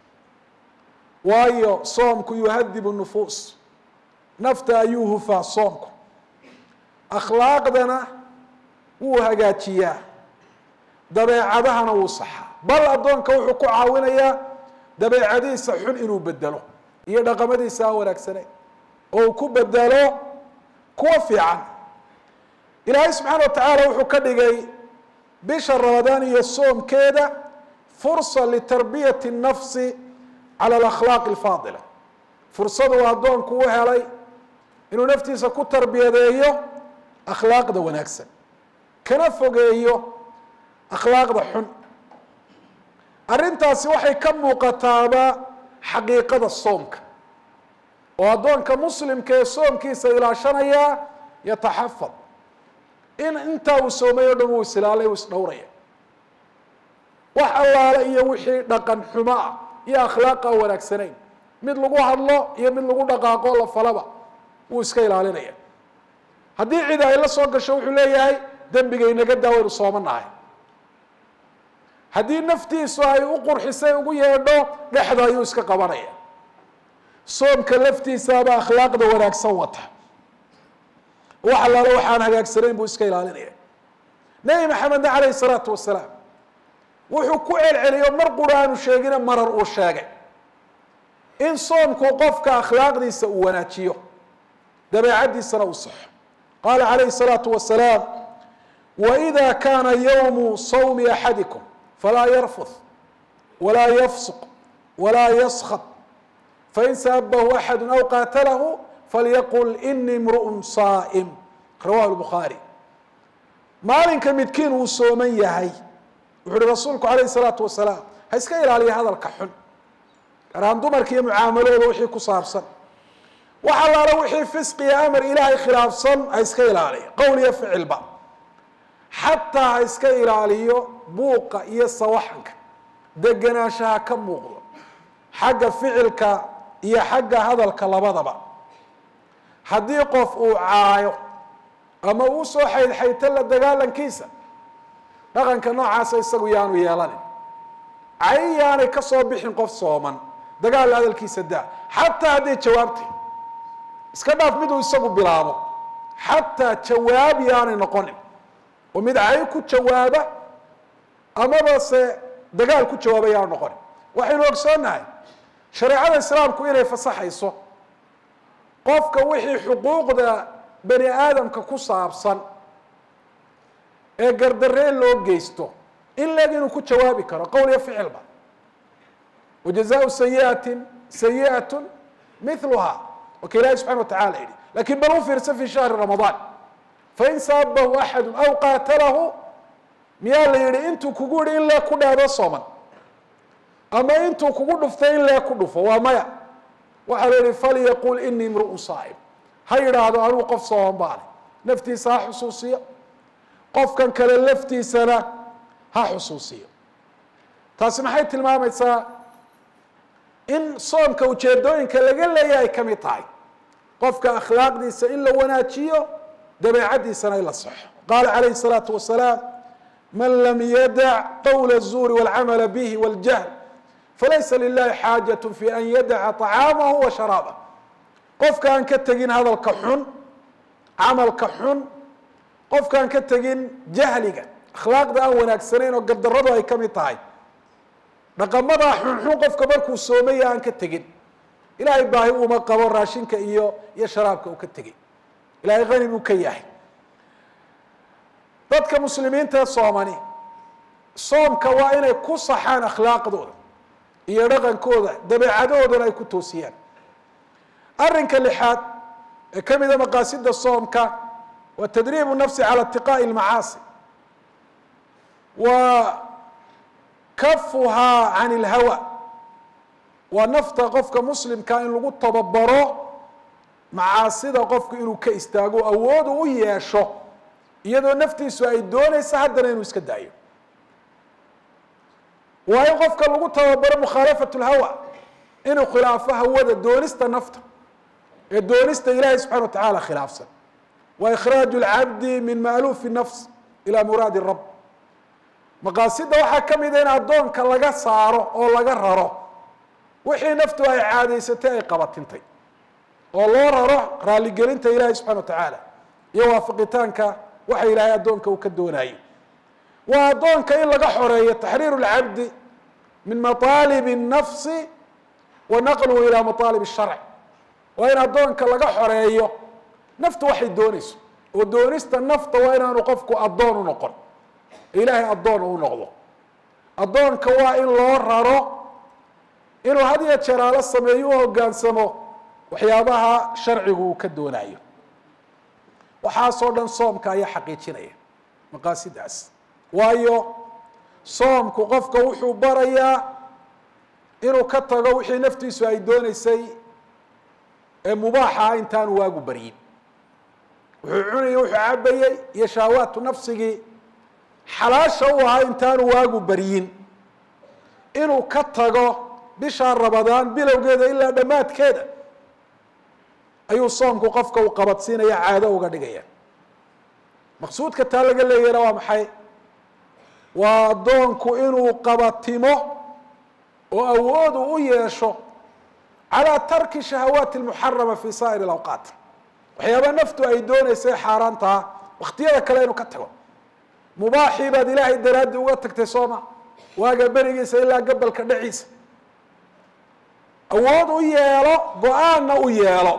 waayo soomku yuhadibu nufuus nafta ayuu hufaa soomku akhlaaqdana wuu hagaajiyaa dabeecadahana wuu saxaa bal addoonka wuxuu ku caawinayaa dabeecadiisa xun inuu bedelo iyo dhaqamadiisa aan wanaagsaneyn oo uu ku bedelo kuwa fiican ilaahay subxaana wa tacaala wuxuu ka dhigay bisha ramadaan iyo soomkeeda fursa litarbiyati nafsi cala alakhlaaqi alfaadila fursadu uu addoonku u helay inuu naftiisa ku tarbiyadeeyo akhlaaqda wanaagsan kana fogeeyo akhlaaqda xun arrintaasi waxay ka muuqataaba xaqiiqada soomka oo addoonka muslimka ee soomkiisa ilaashanaya yataxafad in intaa uu soomay o dhan uu isilaalay uu isdhowraya wax allaale iyo wixii dhaqan xumo ah iyo akhlaaqa wanaagsanayn mid lagu hadlo iyo mid lagu dhaqaaqo la falaba wuu iska ilaalinaya haddii cid ay la soo gasho wuxuu leeyahay dembiga inaga daawaynu sooma nahay haddii naftiisu ay u qurxisay ugu yeedho dhexda ayuu iska qabanaya soomka laftiisaaba akhlaaqda wanaagsan wata wax allaale waxaan hagaagsanayn buu iska ilaalinaya nebi maxamedna calayhi salaatu wasalaam wuxuu ku celceliyo mar qura aanu sheegina marar uu sheegay in soomku qofka akhlaaqdiisa uu wanaajiyo dabeecaddiisana uu saxo qaala calayhi الsalaatu wasalaam waإida kana ywmu sawmi axadikum falaa yarfud walaa yafsuq walaa yaskط fain saabahu axadu aw qaatalahu falyaqul inii imru'un saa'im rawahu lbukhaari maalinka midkiin uu sooman yahay wuxu uhi rasuulku calayhi salaatu wasalaam ha iska ilaaliya hadalka xun gaar ahaan dumarka iyo mucaamalooda wixii ku saabsan wax allaala wixii fisqiya amar ilaahay khilaafsan ha iska ilaaliya qowl iyo ficilba xataa ha iska ilaaliyo buuqa iyo sawaxanka degenaanshaha ka muuqdo xagga ficilka iyo xagga hadalka labadaba haddii qof uu caayo ama uu soo xaydxayto la dagaalankiisa dhaqanka noocaasa isagu yaanu yeelanin cay yaanay ka soo bixin qof sooman dagaal hadalkiisa daa xataa hadday jawaabtay iska dhaaf miduu isagu bilaabo xataa jawaab yaanay noqonin oo mid cay ku jawaaba amaba se dagaal ku jawaaba yaanu noqonin waxaynu ogsoonnahay shareecada islaamku inay fasaxayso qofka wixii xuquuqda bani aadamka ku saabsan ee gardareen loo geysto in leeg inuu ku jawaabi karo qowl iyo ficilba wajazaau sayiatin sayi'at miluha waka ilahi subxana wa tacala yihi lakin bal u fiirsa fi shahri ramadaan fain saabahu axadu aw qaatalahu miyaa la yihi intuu kugu yihi in leeg ku dhaado sooman ama intuu kugu dhuftay in leeg ku dhufo waa maya waxaa la yihi falyaqul inii imru'un saa'im ha yidhaahdo anuu qof sooman baale naftiisa ha xusuusiyo qofkan kale laftiisana ha xusuusiyo taasi maxay tilmaamaysaa in soomka ujeedooyinka laga leeyahay ka mid tahay qofka akhlaaqdiisa in la wanaajiyo dabeecaddiisana in la saxo qaala calayhi الsalaatu wasalaam man lam yadac qowla الzuuri wاlcamala bihi wاljahl falaysa lilahi xaajaة fi an yadaca طacaamahu wa sharaabah qofka aan ka tegin hadalka xun camalka xun qofka aan ka tegin jahliga akhlaaqda aan wanaagsanayn oo gardaradu ay ka mid tahay dhaqamadaa xunxun qofka markuu soomaya aan ka tegin ilaahay baahi uma qabo raashinka iyo iyo sharaabka uu ka tegay ilahay hani buu ka yahay dadka muslimiinta soomani soomka waa inay ku saxaan akhlaaqdooda iyo dhaqankooda dabeecadoodana ay ku toosiyaan arrinka lixaad ee ka mida maqaasida soomka waa tadriibu nafsi cala itiqaa'i lmacaasi wa kafuhaa can ilhawa waa nafta qofka muslimka in lagu tababaro macaasida qofku inuu ka istaago awoodu u yeesho iyadoo naftiisu ay doonaysa haddana inuu iska daayo waa in qofka lagu tababaro mukhaalafat lhawa inuu khilaafo hawada doonista nafta ee doonista ilaahay subxana wa tacaala khilaafsan wa ikhraaju lcabdi min maaluufi nafs ila muraadi rab maqaasida waxaa ka mida in addoonka laga saaro oo laga raro wixii naftu ay caadaysatay ay qabatintay oo loo raro raaligelinta ilaahay subxana wa tacaala iyo waafaqitaanka waxa ilaahay addoonka uu ka doonayay waa addoonka in laga xoreeyo taxriiru lcabdi min maطaalib الnafsi wa naqluhu ilaa maطaalib الsharc waa in addoonka laga xoreeyo naftu waxay doonayso oo doonista nafta waa inaanu qofku addoon u noqon ilaahay addoon uu noqdo addoonka waa in loo raro inuu had iyo jeraalo sameeyo u hogaansamo waxyaabaha sharcigu uu ka doonayo waxaasoo dhan soomka ayaa xaqiijinaya maqaasidaas waayo soomku qofka wuxuu barayaa inuu ka tago wixii naftiisu ay dooneysay ee mubaaxa ah intaanu waagu baryin wuxuu cunayay wuxuu cabayey iyo shahwaatu nafsigii xalaasha u ahaa intaanu waagu baryin inuu ka tago bishaa rabadaan bilowgeeda ilaa dhammaadkeeda ayuu soomku qofka uu qabadsiinaya caado uga dhigaya maqsuudka taa laga leeyahna waa maxay waa addoonku inuu qabatimo oo awoodu u yeesho calaa tarki shahawaati lmuxarama fi saa'ir alawqaat waxyaaba naftu ay dooneysay xaaraantaha wakhtiyada kale inuu ka tago mubaaxii baad ilaahay daraaddi uga tagtay sooma waaga berigiisa ilaa gabalka dheciisa awood u yeelo go-aanna u yeelo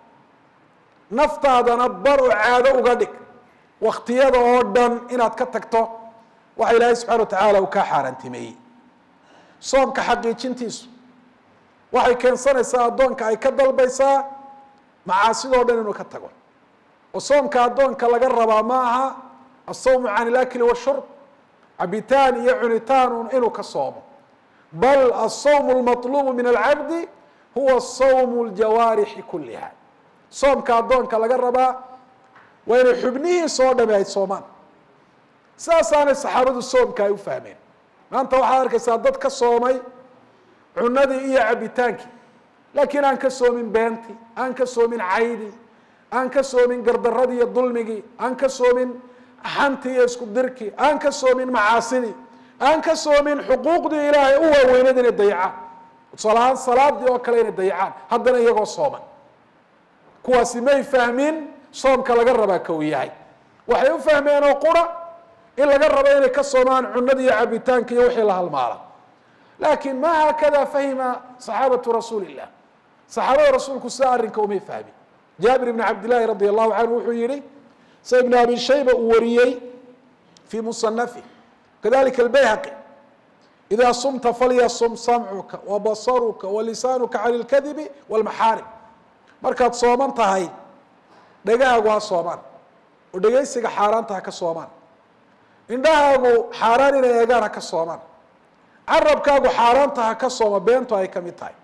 naftaadana bar oo caado uga dhig waktiyada oo dhan inaad ka tagto waxa ilaahay subxana wa tacaala uu kaa xaaraantimeeyey soomka xaqiijintiisu waxay keensanaysaa addoonka ay ka dalbaysaa macaasidoo dhan inuu ka tago oo soomka addoonka laga rabaa ma aha asawmu can ilakli washurb cabitaan iyo cunitaan inuu ka soomo bal asawm lmaطlubu min alcabdi huwa sawm ljawaarixi kuliha soomka addoonka laga rabaa waa inay xubnihiisa oo dhami ay soomaan sidaasaanay saxaabadu soomka ay u fahmeen maanta waxaad arkaysaa dad ka soomay cunadii iyo cabitaankii laakiin aan ka soomin beentii aan ka soomin caydii aan ka soomin gardaradii iyo dulmigii aan ka soomin xantii iyo isku dirkii aan ka soomin macaasidii aan ka soomin xuquuqdii ilaahay u waaweyneed inay dayacaan tusaalahaan salaadii oo kale inay dayacaan haddana iyagoo sooman kuwaasi may fahmin soomka laga rabaa ka uu yahay waxay u fahmeen oo qura in laga rabo inay ka soomaan cunada iyo cabitaanka iyo wixii la halmaala laakiin ma haakada fahima saxaabatu rasuuli illah saxaabada rasuulku sida arrinka umay fahmin jaabir ibn cabdillaahi radi allahu canhu wuxuu yihi sa ibn abi shayba uu wariyey fii musanafi kadalika albayhaqi idaa sumta falyasum samcuka wa basaruka wa lisaanuka cani lkadibi walmaxaarim markaad sooman tahay dhegahaagu ha soomaan oo dhegaysiga xaaraanta ha ka soomaan indhahaagu xaaraan inay eegaan ha ka soomaan carabkaagu xaaraanta ha ka sooma beentu ay ka mid tahay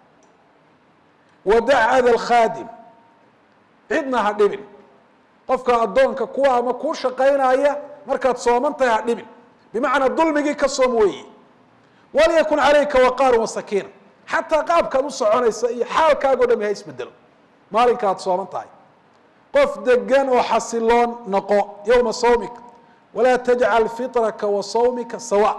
wadac ada alkhaadim cidna ha dhibin qofka addoonka kuwa ama kuu shaqaynaya markaad sooman tahay ha dhibin bimacnaa dulmigii ka soom weeyi walyakun calayka waqaaru wasakiina xataa qaabkaad u soconaysa iyo xaalkaago dhami ha isbedelo maalinka aad sooman tahay qof degan oo xasiloon noqo yowma sawmika walaa tajcal fitraka wa sawmika sawa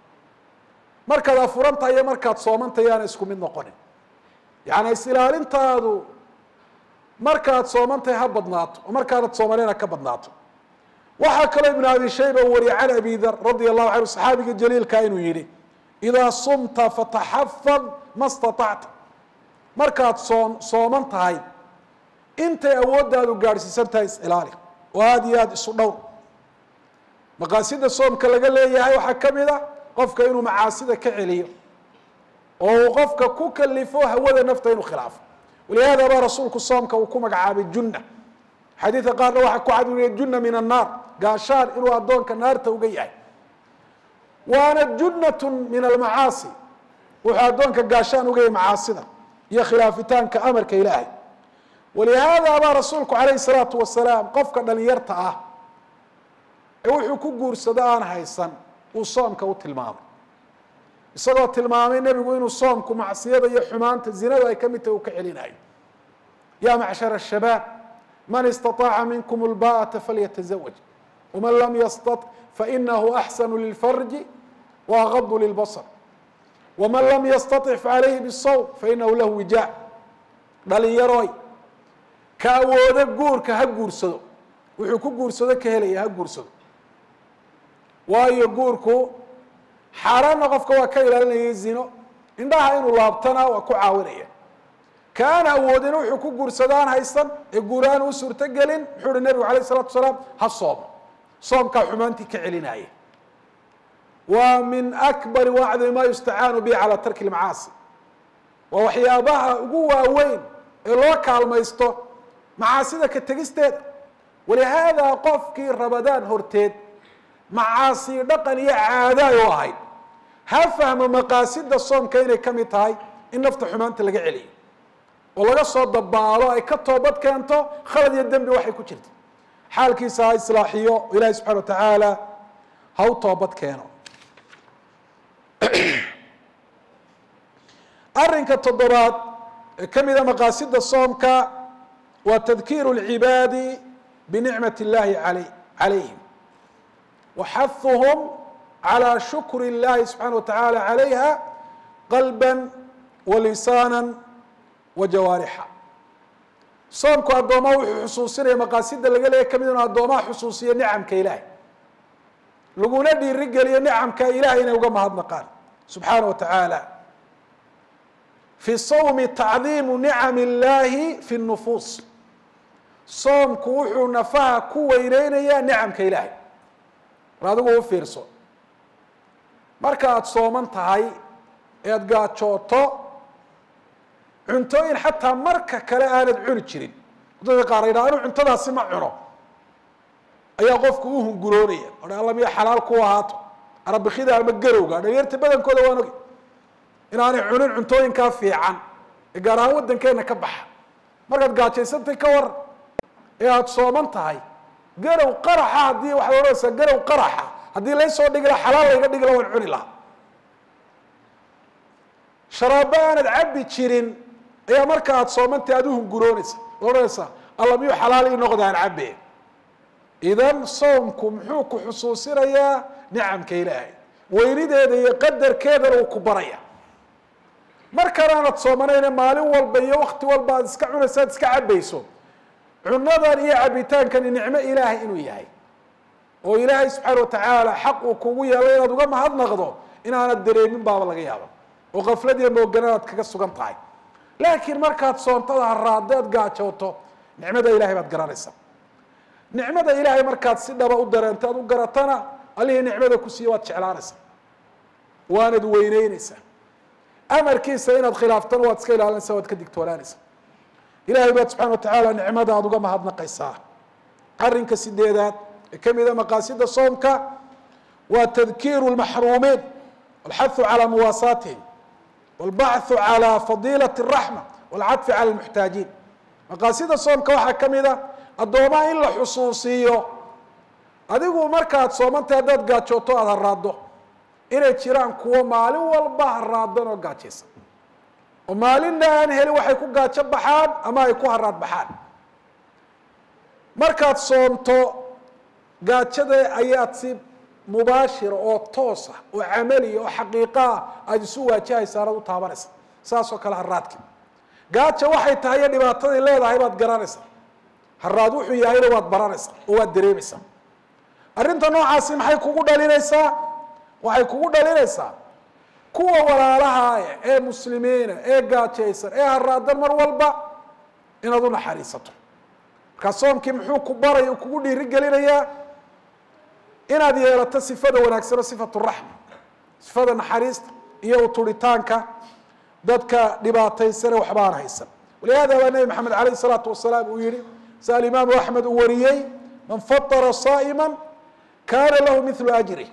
markaad afuran tahay iyo markaad sooman tahay yaana isku mid noqonin yacni is-ilaalintaadu markaad sooman tahay ha badnaato oo markaanad soomaneen ha ka badnaato waxaa kaloo ibn abi shayba u wariyay can abi dar radia allahu canhu saxaabiga jaliilka inuu yihi idaa sumta fataxafad ma staطacta markaad soom sooman tahay intay awooddaadu gaadhsiisan tahay is-ilaali oo aada iyo aada isu dhowr maqaasida soomka laga leeyahay waxaa ka mid a qofka inuu macaasida ka celiyo oo uu qofka ku kalifo hawada nafta inuu khilaafo walihada baa rasuulku soomka uu ku magacaabay junna xadiidka qaarna waxaa ku cad junna min annaar gaashaan inuu addoonka naarta uga yahay waana junnatun min almacaasi wuxuu addoonka gaashaan uga yahay macaasida iyo khilaafitaanka amarka ilaahay walihaada baa rasuulku calayhi salaatu wasalaam qofka dhalinyarta ah ee wuxuu ku guursado aan haysan uu soomka u tilmaamay isagoo tilmaamay nebigu inuu soomku macsiyada iyo xumaanta zinadu ay ka mid tahay uu ka celinayo ya macshar الshabaab man istaطaaca minkum اlba'ata falyatazawaj wman lam yastaط fainahu axsanu lilfarji waagadu lilbasr wman lam yastaطic facalayhi bالsawm fainahu lahu wijaac dhalinyaroy ka awoodo guurka ha guursado wuxuu ku guursado ka helaya ha guursado waayo guurku xaaraanna qofka waa ka ilaalinaya zino indhaha inuu laabtana waa ku caawinaya kaana awoodina wuxuu ku guursadaan haysan ee guuraan u suurto gelin muxuu uhi nebigu alayh isalatu asalaam ha soomo soomkaa xumaantii ka celinaya waa min akbari wacdi ma yustacaanu bihi calaa tarki lmacaasi waa waxyaabaha ugu waaweyn ee loo kaalmaysto macaasida ka tegisteeda walihaada qofkii rabadaan horteed macaasi dhaqan iyo caada ay u ahayd ha fahmo maqaasida soomka inay ka mid tahay in nafta xumaanta laga celiyo oo laga soo dabaalo ay ka toobad keento khalad iyo dembi waxay ku jirta xaalkiisa ha islaaxiyo oo ilaahi subxana wa tacaala ha u toobad keeno arrinka toddobaad ee ka mida maqaasida soomka waa tadkiiru اlcibaadi binicmat اllahi alay calayhim waxahuhum calى shukr اllahi subxaana wa tacaala calayha qalba walisaana wajawaarixa soomku addoomaa wuxuu xusuusinaya maqaasida laga leeya kamid inu addoomaha xusuusiyo nicamka ilaahay laguna dhiiri geliyo nicamka ilahay inay uga mahadnaqaan subxaana wa tacaala fi sawmi tacdiimu nicam illahi fi nufuus soomku wuxuu nafaha ku weyneynayaa nicamka ilaahay mar adigu u fiirso marka aada sooman tahay ead gaajooto cuntooyin xataa marka kale aanad cuni jirin dadka qaar yidhaha anu cuntadaasi ma cuno ayaa qofku u hunguroonaya o alla miya xalaal ku ahaato arabikida ama garowga dhalinyarta badankooda waan ogi inaanay cunin cuntooyinkaa fiican ee gaar ahaan waddankeena ka baxa markaad gaajaysantay ka waran ee aada sooman tahay garow qaraxa haddii waxaad odhanaysaa garow qaraxa haddii laysoo dhigi laha xalaal layga dhigi laha waan cuni lahaa sharaabo aanad cabbi jirin ayaa marka aada soomantay aada u hunguroonaysa odhanaysaa alla miyuu xalaal ii noqda aan cabbe idan soomku muxuu ku xusuusinayaa nicamka ilaahay weynideeda iyo qadarkeedana uu ku baraya markan aanad soomanayna maalin walba iyo wakti walba aad iska cunayso aad iska cabayso cunadan iyo cabitaankani nicmo ilaahay inuu yahay oo ilaahay subxaana watacaala xaq uu kugu yeelay inaad uga mahadnaqdo inaanad dareemin baaba laga yaaba oo kaflad iyo mooganan aad kaga sugan tahay laakiin markaad soontada haraado aad gaajooto nicmada ilahay baad garanaysaa nicmada ilaahay markaad si dhaba u dareento aad u garatana allihii nicmada ku siiye waad jeclaanaysaa waanad weyneyneysaa amarkiisa inaad khilaaftana waad iska ilaalinaysaa waad ka digtoonaanaysaa ilahay baad subxana watacaala nicmada aada uga mahadnaqaysaa arrinka sideedaad ee kamida maqaasida soomka waa tadkiiru lmaxruumiin walxathu calaa muwaasaatihim walbachu calaa fadiilati raxma walcadfi cala lmuxtaajiin maqaasida soomka waxaa ka mid a addoomaha in la xusuusiiyo adigu markaad soomantay haddaad gaajooto aada haraado inay jiraan kuwo maalin walba haraadan oo gaajaysan oo maalinna aan helin waxay ku gaajo baxaan ama ay ku haraad baxaan markaad soomto gaajada ayaad si mubaashira oo toosa oo camaliya oo xaqiiqaa aada isu waajahaysa anaad u taabanaysa saas oo kale haraadki gaaja waxay tahay iyo dhibaataday leedahay baad garanaysaa haraad wuxuu yahayna waad baranaysaa oo waad dareemaysaa arrinta noocaasi maxay kugu dhalinaysaa waxay kugu dhalinaysaa kuwa walaalaha ee muslimiina ee gaajaysan ee haraadan mar walba inaad u naxariisato markaa soomkii muxuu ku baraya kugu dhiiri gelinayaa inaad yeelato sifada wanaagsan oo sifatu raxma sifada naxariista iyo uturitaanka dadka dhibaataysane waxba aan haysan walihada baa nebi maxamed alayh isalaatu wasalaam uu yihi si alimaamu axmed uu wariyey man fatara saa'ima kaana lahu milu ajri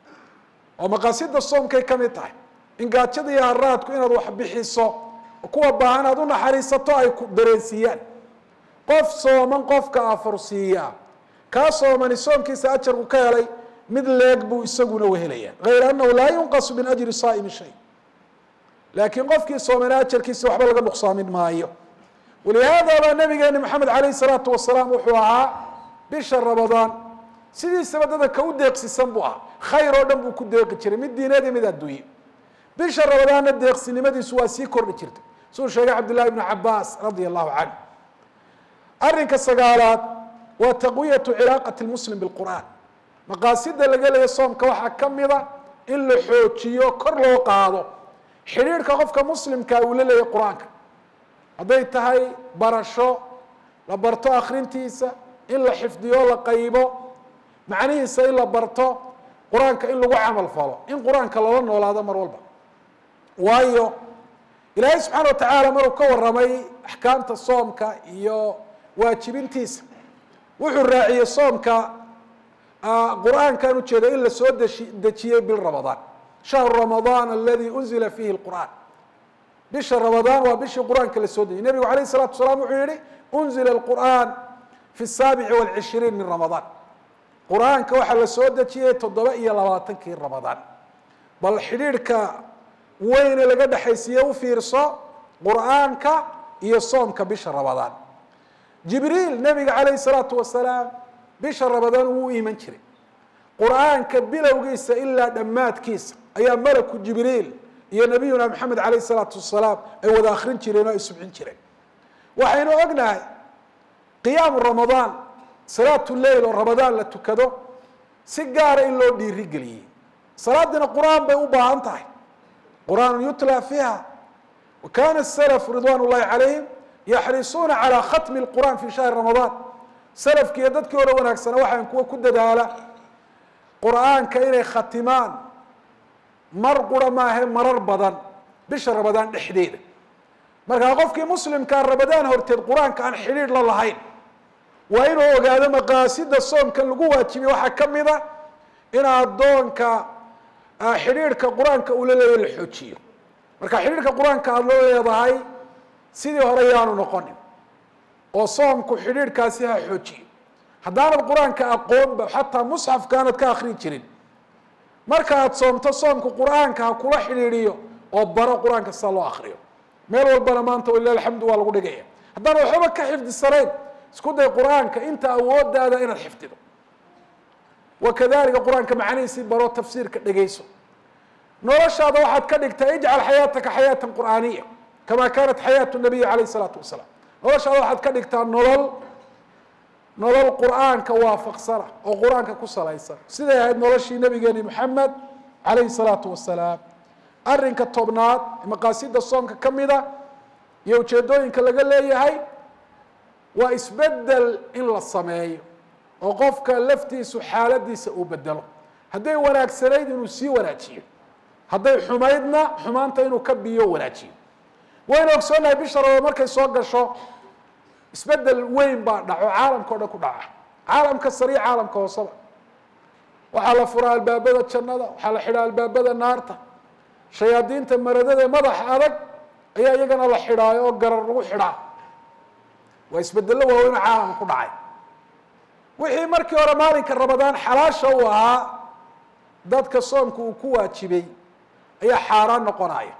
oo maqaasida soomkay ka mid tahay in gaajada iyo haraadku inaad wax bixiso oo kuwa baahan aad u naxariisato ay ku dareensiiyaan qof sooman qofka afursiiyaa kaa soomani soomkiisa ajarku ka helay mid leeg buu isaguna wehelaya hayra anahu laa yunqasu min ajri saa'imi shay laakiin qofkii soomana ajarkiisa waxba laga nuqsaamin maayo walihaada baa nabigeeni maxamed alayh salaatu wasalaam wuxuu ahaa bisha ramadaan sidiisaba dadka u deeqsisan buu ahaa khayr oo dhan buu ku deeqi jiray mid diineed iyo mid adduunye bisha ramadaanna deeqsinimadiisu waa sii kordhi jirtay suu sheegay cabdillahi ibnu cabaas radia allahu canhu arrinka sagaalaad waa taqwiyatu cilaaqati lmuslim bilqur'aan maqaasida laga leeya soomka waxaa ka mida in la xoojiyo kor loo qaado xidhiirhka qofka muslimka uu la leeyahy qur-aanka hadday tahay barasho la barto akrintiisa in la xifdiyo la qaybo macnihiisa in la barto qur-aanka in lagu camal falo in qur-aanka lala noolaado mar walba waayo ilaahay subxaana wa tacaala maruu ka warramay axkaamta soomka iyo waajibintiisa wuxuu raaciyey soomka qur-aankan ujeeda in la soo deshi dejiyey bil ramadaan shahru ramadaan aladi unzila fiihi lqur'aan bisha ramadaan waa bishii qur-aanka la soo dejiyey nebigu alayh الsalatu wasalaam wuxuu yihi unzila اlqur'an fi الsaabici wاlcishriin min ramadaan qur-aanka waxaa la soo dejiyey toddoba iyo labaatankii ramadaan bal xidhiidhka weyne laga dhexaysiiye u fiirso qur-aanka iyo soomka bisha ramadaan jibriil nebiga calayh الsalaatu wasalaam bisha ramadaan wuu iman jiray qur-aanka bilowgiisa ilaa dhammaadkiisa ayaa malaku jibriil iyo nabiyuna maxamed alayh الsalaatu wasalaam ay wada akrin jireen oo ay subxin jireen waxaynu ognahay qiyaamu ramadaan salaatu leil oo ramadaan la tukado si gaara in loo dhiirigeliyey salaadiina qur-aan bay u baahan tahay qur-aan yutla fiiha wa kana salaf ridwan ullahi calayhim yaxrisuuna calaa khatmi lqur'an fi shahri ramadaan salafki iyo dadkii hore wanaagsana waxaan kuwa ku dadaala qur-aanka inay khatimaan mar qura maahe marar badan bisha ramadaan dhexdeeda markaa qofkii muslimkaa ramadaan horteed qur-aanka aan xidhiidh la lahayn waa inuu ogaado maqaasida soomkan lagu waajibiyey waxaa ka mid a in addoonka xidhiidhka qur-aanka uu la leeyahy la xoojiyo marka xidhiidhka qur-aanka aada loo leedahay sidii hore yaanu noqonin oo soomku xidhiidhkaasi ha xoojiyo haddaanad qur-aanka aqoonba xataa musxafka aanad ka akrin jirin marka aad soomto soomku qur-aanka ha kula xidhiidhiyo oo baro qur-aanka sida loo akriyo meel walbana maanta walilah alxamdu waa lagu dhigaya haddaana waxba ka xifdisanayn isku day qur-aanka inta awoodaada inaad xifdido wakadalika qur-aanka macanihiisii baro tafsiirka dhegeyso noloshaada waxaad ka dhigtaa ijcal xayaataka xayaatan qur'aaniya kama kanat xayaatu nabiyi calayh isalaatu wasalaam noloshaada waxaad ka dhigtaa nolol nolol qur-aanka waafaqsana oo qur-aanka ku salaysan siday ahayd noloshii nabigeeni maxamed calayhi salaatu wasalaam arrinka tobnaad maqaasida soomka ka mida iyo ujeedooyinka laga leeyahay waa isbedel in la sameeyo oo qofka laftiisu xaaladiisa uu bedelo hadday wanaagsanayd inuu sii wanaajiyo hadday xumaydna xumaanta inuu ka biyo wanaajiyo waynu ogsoonahay bisha rabaad markay soo gasho isbedel weyn baa dhaco caalamka o dhan ku dhaca caalamka sariic caalamka hooseba waxaa la furaa albaabada jannada waxaa la xidhaa albaabada naarta shayaadiinta maradada madaxa adag ayaa iyagana la xidhaayo oo garar lagu xidhaa waa isbedello waaweyn oo caalamka ku dhacay wixii markii hore maalinka ramadaan xalaasha u ahaa dadka soomka uu ku waajibay ayaa xaaraan noqonaya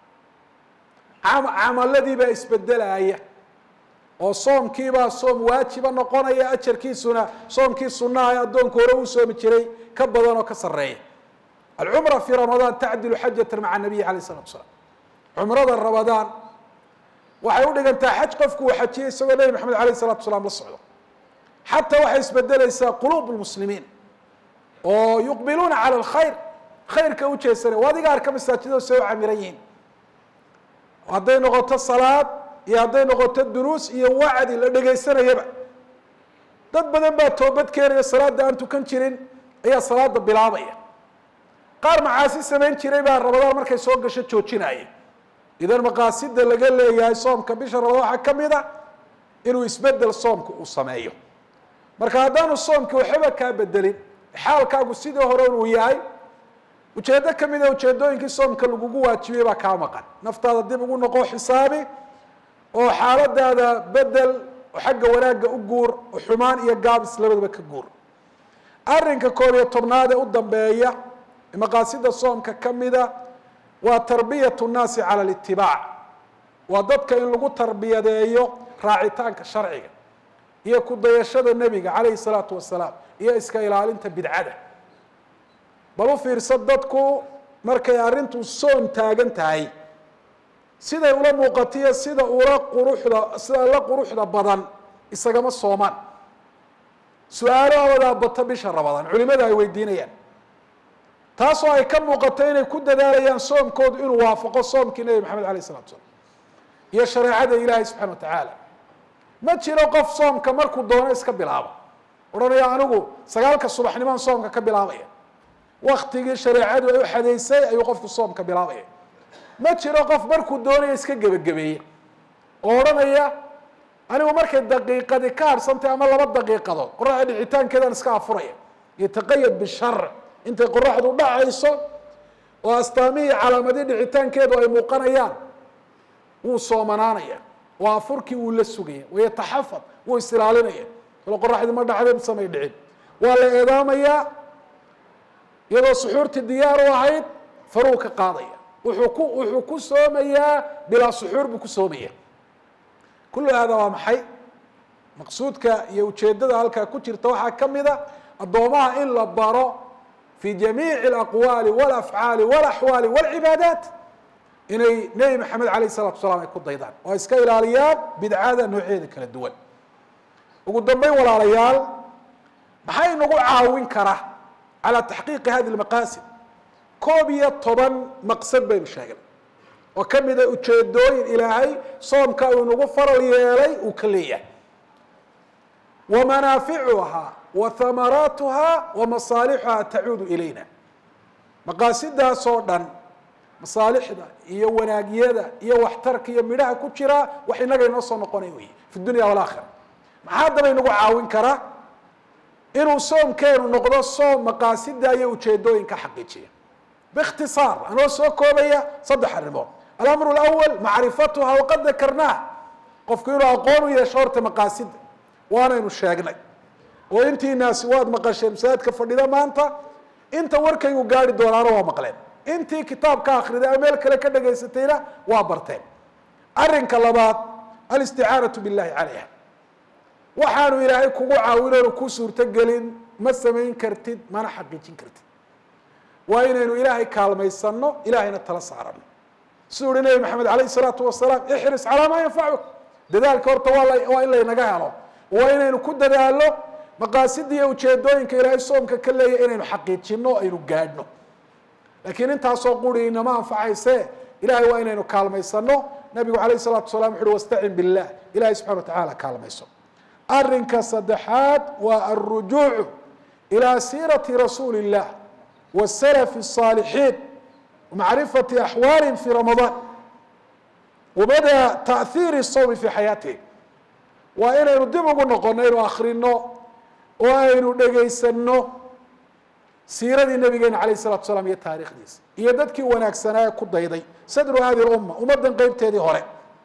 camaladii baa isbedelaya oo soomkiibaa soom waajiba noqonaya ajarkiisuna soomkii sunaha ee addoonku hore uu soomi jiray ka badan oo ka sareeya alcumra fi ramadaan tacdilu xajata maca nabiyi alayh isalatu salaam cumrada ramadaan waxay udhigantaa xaj qofku uu xajiyay isagoo nebi maxamed alayh isalatu salaam la socdo xataa waxay isbedeleysaa quluub lmuslimiin oo yuqbiluuna cala alkhayr khayrka u jeesanay o adiga arka masaajidada se u camiran yihiin hadday noqoto salaad iyo hadday noqoto duruus iyo wacdi la dhegaysanayaba dad badan baa toobad keenaya salaada aan tukan jirin ayaa salaada bilaabaya qaar macaasi samayn jiray baa ramadaan markay soo gasho joojinaya idan maqaasida laga leeyahay soomka bisha ramadaan waxaa ka mid a inuu isbedel soomka uu sameeyo marka haddaanu soomki waxba kaa bedelin xaalkaagu sidii hore uu yahay ujeedo kamida ujeedooyinkii soomka lagugu waajibiyey baa kaa maqan naftaada dib ugu noqo xisaabi oo xaaladaada bedel oo xagga wanaagga u guur oo xumaan iyo gaabis labadaba ka guur arrinka koob iyo tobnaad ee u dambeeya maqaasida soomka kamida waa tarbiyat nnaasi cala litibaac waa dadka in lagu tarbiyadeeyo raacitaanka sharciga iyo ku dayashada nebiga calayhi salaatu wasalaam iyo iska ilaalinta bidcada bal u fiirsa dadku markay arrintu soon taagan tahay siday ula muuqatiyo sida ula quruxda sida la quruxda badan isagama soomaan su-aalahoodaa bata bisha ramadaan culimada ay weydiinayaan taasoo ay ka muuqato inay ku dadaalayaan soomkoodu inuu waafaqo soomkii nebi maxamed alayh isalatu salaam iyo shareecada ilaahay subxana wa tacaala ma jiro qof soomka markuu doono iska bilaabo odhanaya anigu sagaalka subaxnimaan soomka ka bilaabaya waktigii shareecadu ay u xadaysay ayuu qofku soomka bilaabaya ma jiro qof markuu doonayo iska gebagabeeye oo odhanaya anigu markay daqiiqadi ka harsantay ama laba daqiiqadood qoraxda dhicitaankeedaan iska afuraya yataqayad bishar intay qoraxdu dhacayso oo astaamihii calaamadii dhicitaankeedu ay muuqanayaan wuu soomanaanaya oo afurkii wuu la sugaya wayataxafad wuu isilaalinaya alo qoraxdii ma dhacday samay dhicin waa la eedaamayaa iyadoo suxuurtii diyaar u ahayd faruu ka qaadaya wuxuu ku wuxuu ku soomayaa bilaa suxuur buu ku soomaya kullu hada waa maxay maqsuudka iyo ujeedada halkaa ku jirta waxaa ka mid a addoomaha in la baro fi jamiici alaqwaali walafcaali walaxwaali walcibaadaat inay nebi maxamed alayh isalatu salaam ay ku daydaan oo ay iska ilaaliyaan bidcada nooceeda kala duwan ugu dambeyn walaalayaal maxay nagu caawin kara calى taxqiiqi hadi lmaqaasid koob iyo toban maqsad baynu sheegnay oo ka mida ujeedooyin ilaahay soomka uu inagu faral yeelay uu ka leeyahay wa manaaficuhaa wa hamaraatuhaa wa masaalixuhaa tacuudu ilayna maqaasidaasoo dhan masaalixda iyo wanaagyada iyo waxtarka iyo midhaha ku jira wax inaga inoo soo noqonay wey fi dunya walaakhira maxaa haddaba inagu caawin karaa inuu soomkeenu noqdo soom maqaasida iyo ujeedooyinka xaqiijiya biikhtisaar anoo soo koobaya saddex arrimood alamru lawal macrifatuha waqad dakarnaha qofku inuu aqoon u yeesho horta maqaasida waanaynu sheegnay oo intiinaasi waad maqasheen masaajidka fadhida maanta inta warkaygu gaari doonaana waa maqleen intii kitaab ka akriday ama meel kale ka dhagaysatayna waa barteen arrinka labaad alisticaanatu billahi calayha waxaanu ilaahay kugu caawinoonu ku suurtogelin ma samayn kartid mana xaqiijin kartid waa inaynu ilaahay kaalmaysano ilahayna tala saarano siduu uhi nabi maxamed alayh isalaatu wasalaam ixris calaa maa yanfacuk dadaalka horta waa waa in laynaga helo waa inaynu ku dadaalo maqaasida iyo ujeedooyinka ilaahay soomka ka leeya inaynu xaqiijino o aynu gaadhno laakiin intaasoo quri inama anfacayse ilahay waa inaynu kaalmaysano nabigu alayh salatu salam wuxu uhi wastacin billah ilahay subxana watacala kaalmayso arrinka saddexaad waa alrujuucu ilaa siirati rasuuli illah wasalafi الصaalixiin macrifati axwaalihim fi ramadaan wabada taأhiiri الsawmi fi xayaatihim waa inaynu dib ugu noqono aynu akrino oo aynu dhegaysano siiradii nabigeena alayh الsalatu salaam iyo taarikhdiisa iyo dadkii wanaagsanaa ku dayday sadru hadi اlumma ummaddan qeybteedii hore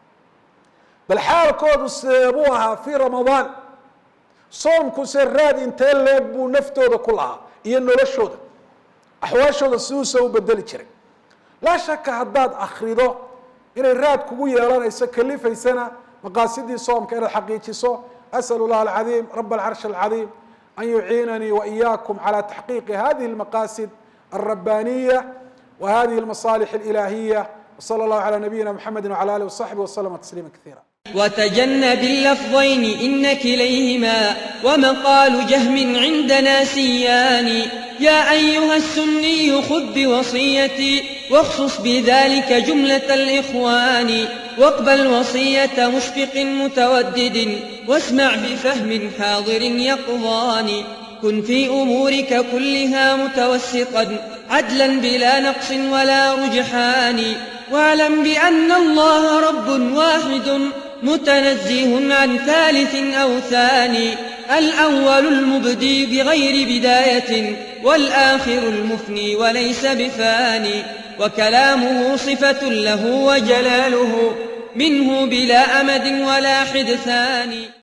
bal xaalkoodu seebuu ahaa fi ramadaan soomkuse raad intee leeg buu naftooda ku lahaa iyo noloshooda axwaashooda siduusa u bedeli jiray laa shaka haddaad akrido inay raad kugu yeelanayso kalifaysana maqaasidii soomka inaad xaqiijiso asal llah alcadiim rab alcarsh alcadiim an yuciinanii waإiyaakum calى taxqiiqi hadihi اlmaqasid alrabbaniya wa hadihi اlmasaalix اlilaahiya wslى اllahu alى nabiyina mxamedi wعalى alih وصaxbi وslma تsliima kaثيirا وتجنب اللفظين إن كليهما ومقال جهم عندنا سيان يا أيها السني خذ بوصيتي واخصص بذلك جملة الإخوان واقبل وصية مشفق متودد واسمع بفهم حاضر يقظان كن في أمورك كلها متوسطا عدلا بلا نقص ولا رجحان واعلم بأن الله رب واحد متنزه عن ثالث أو ثاني الأول المبدي بغير بداية والآخر المفني وليس بفاني وكلامه صفة له وجلاله منه بلا أمد ولا حدثان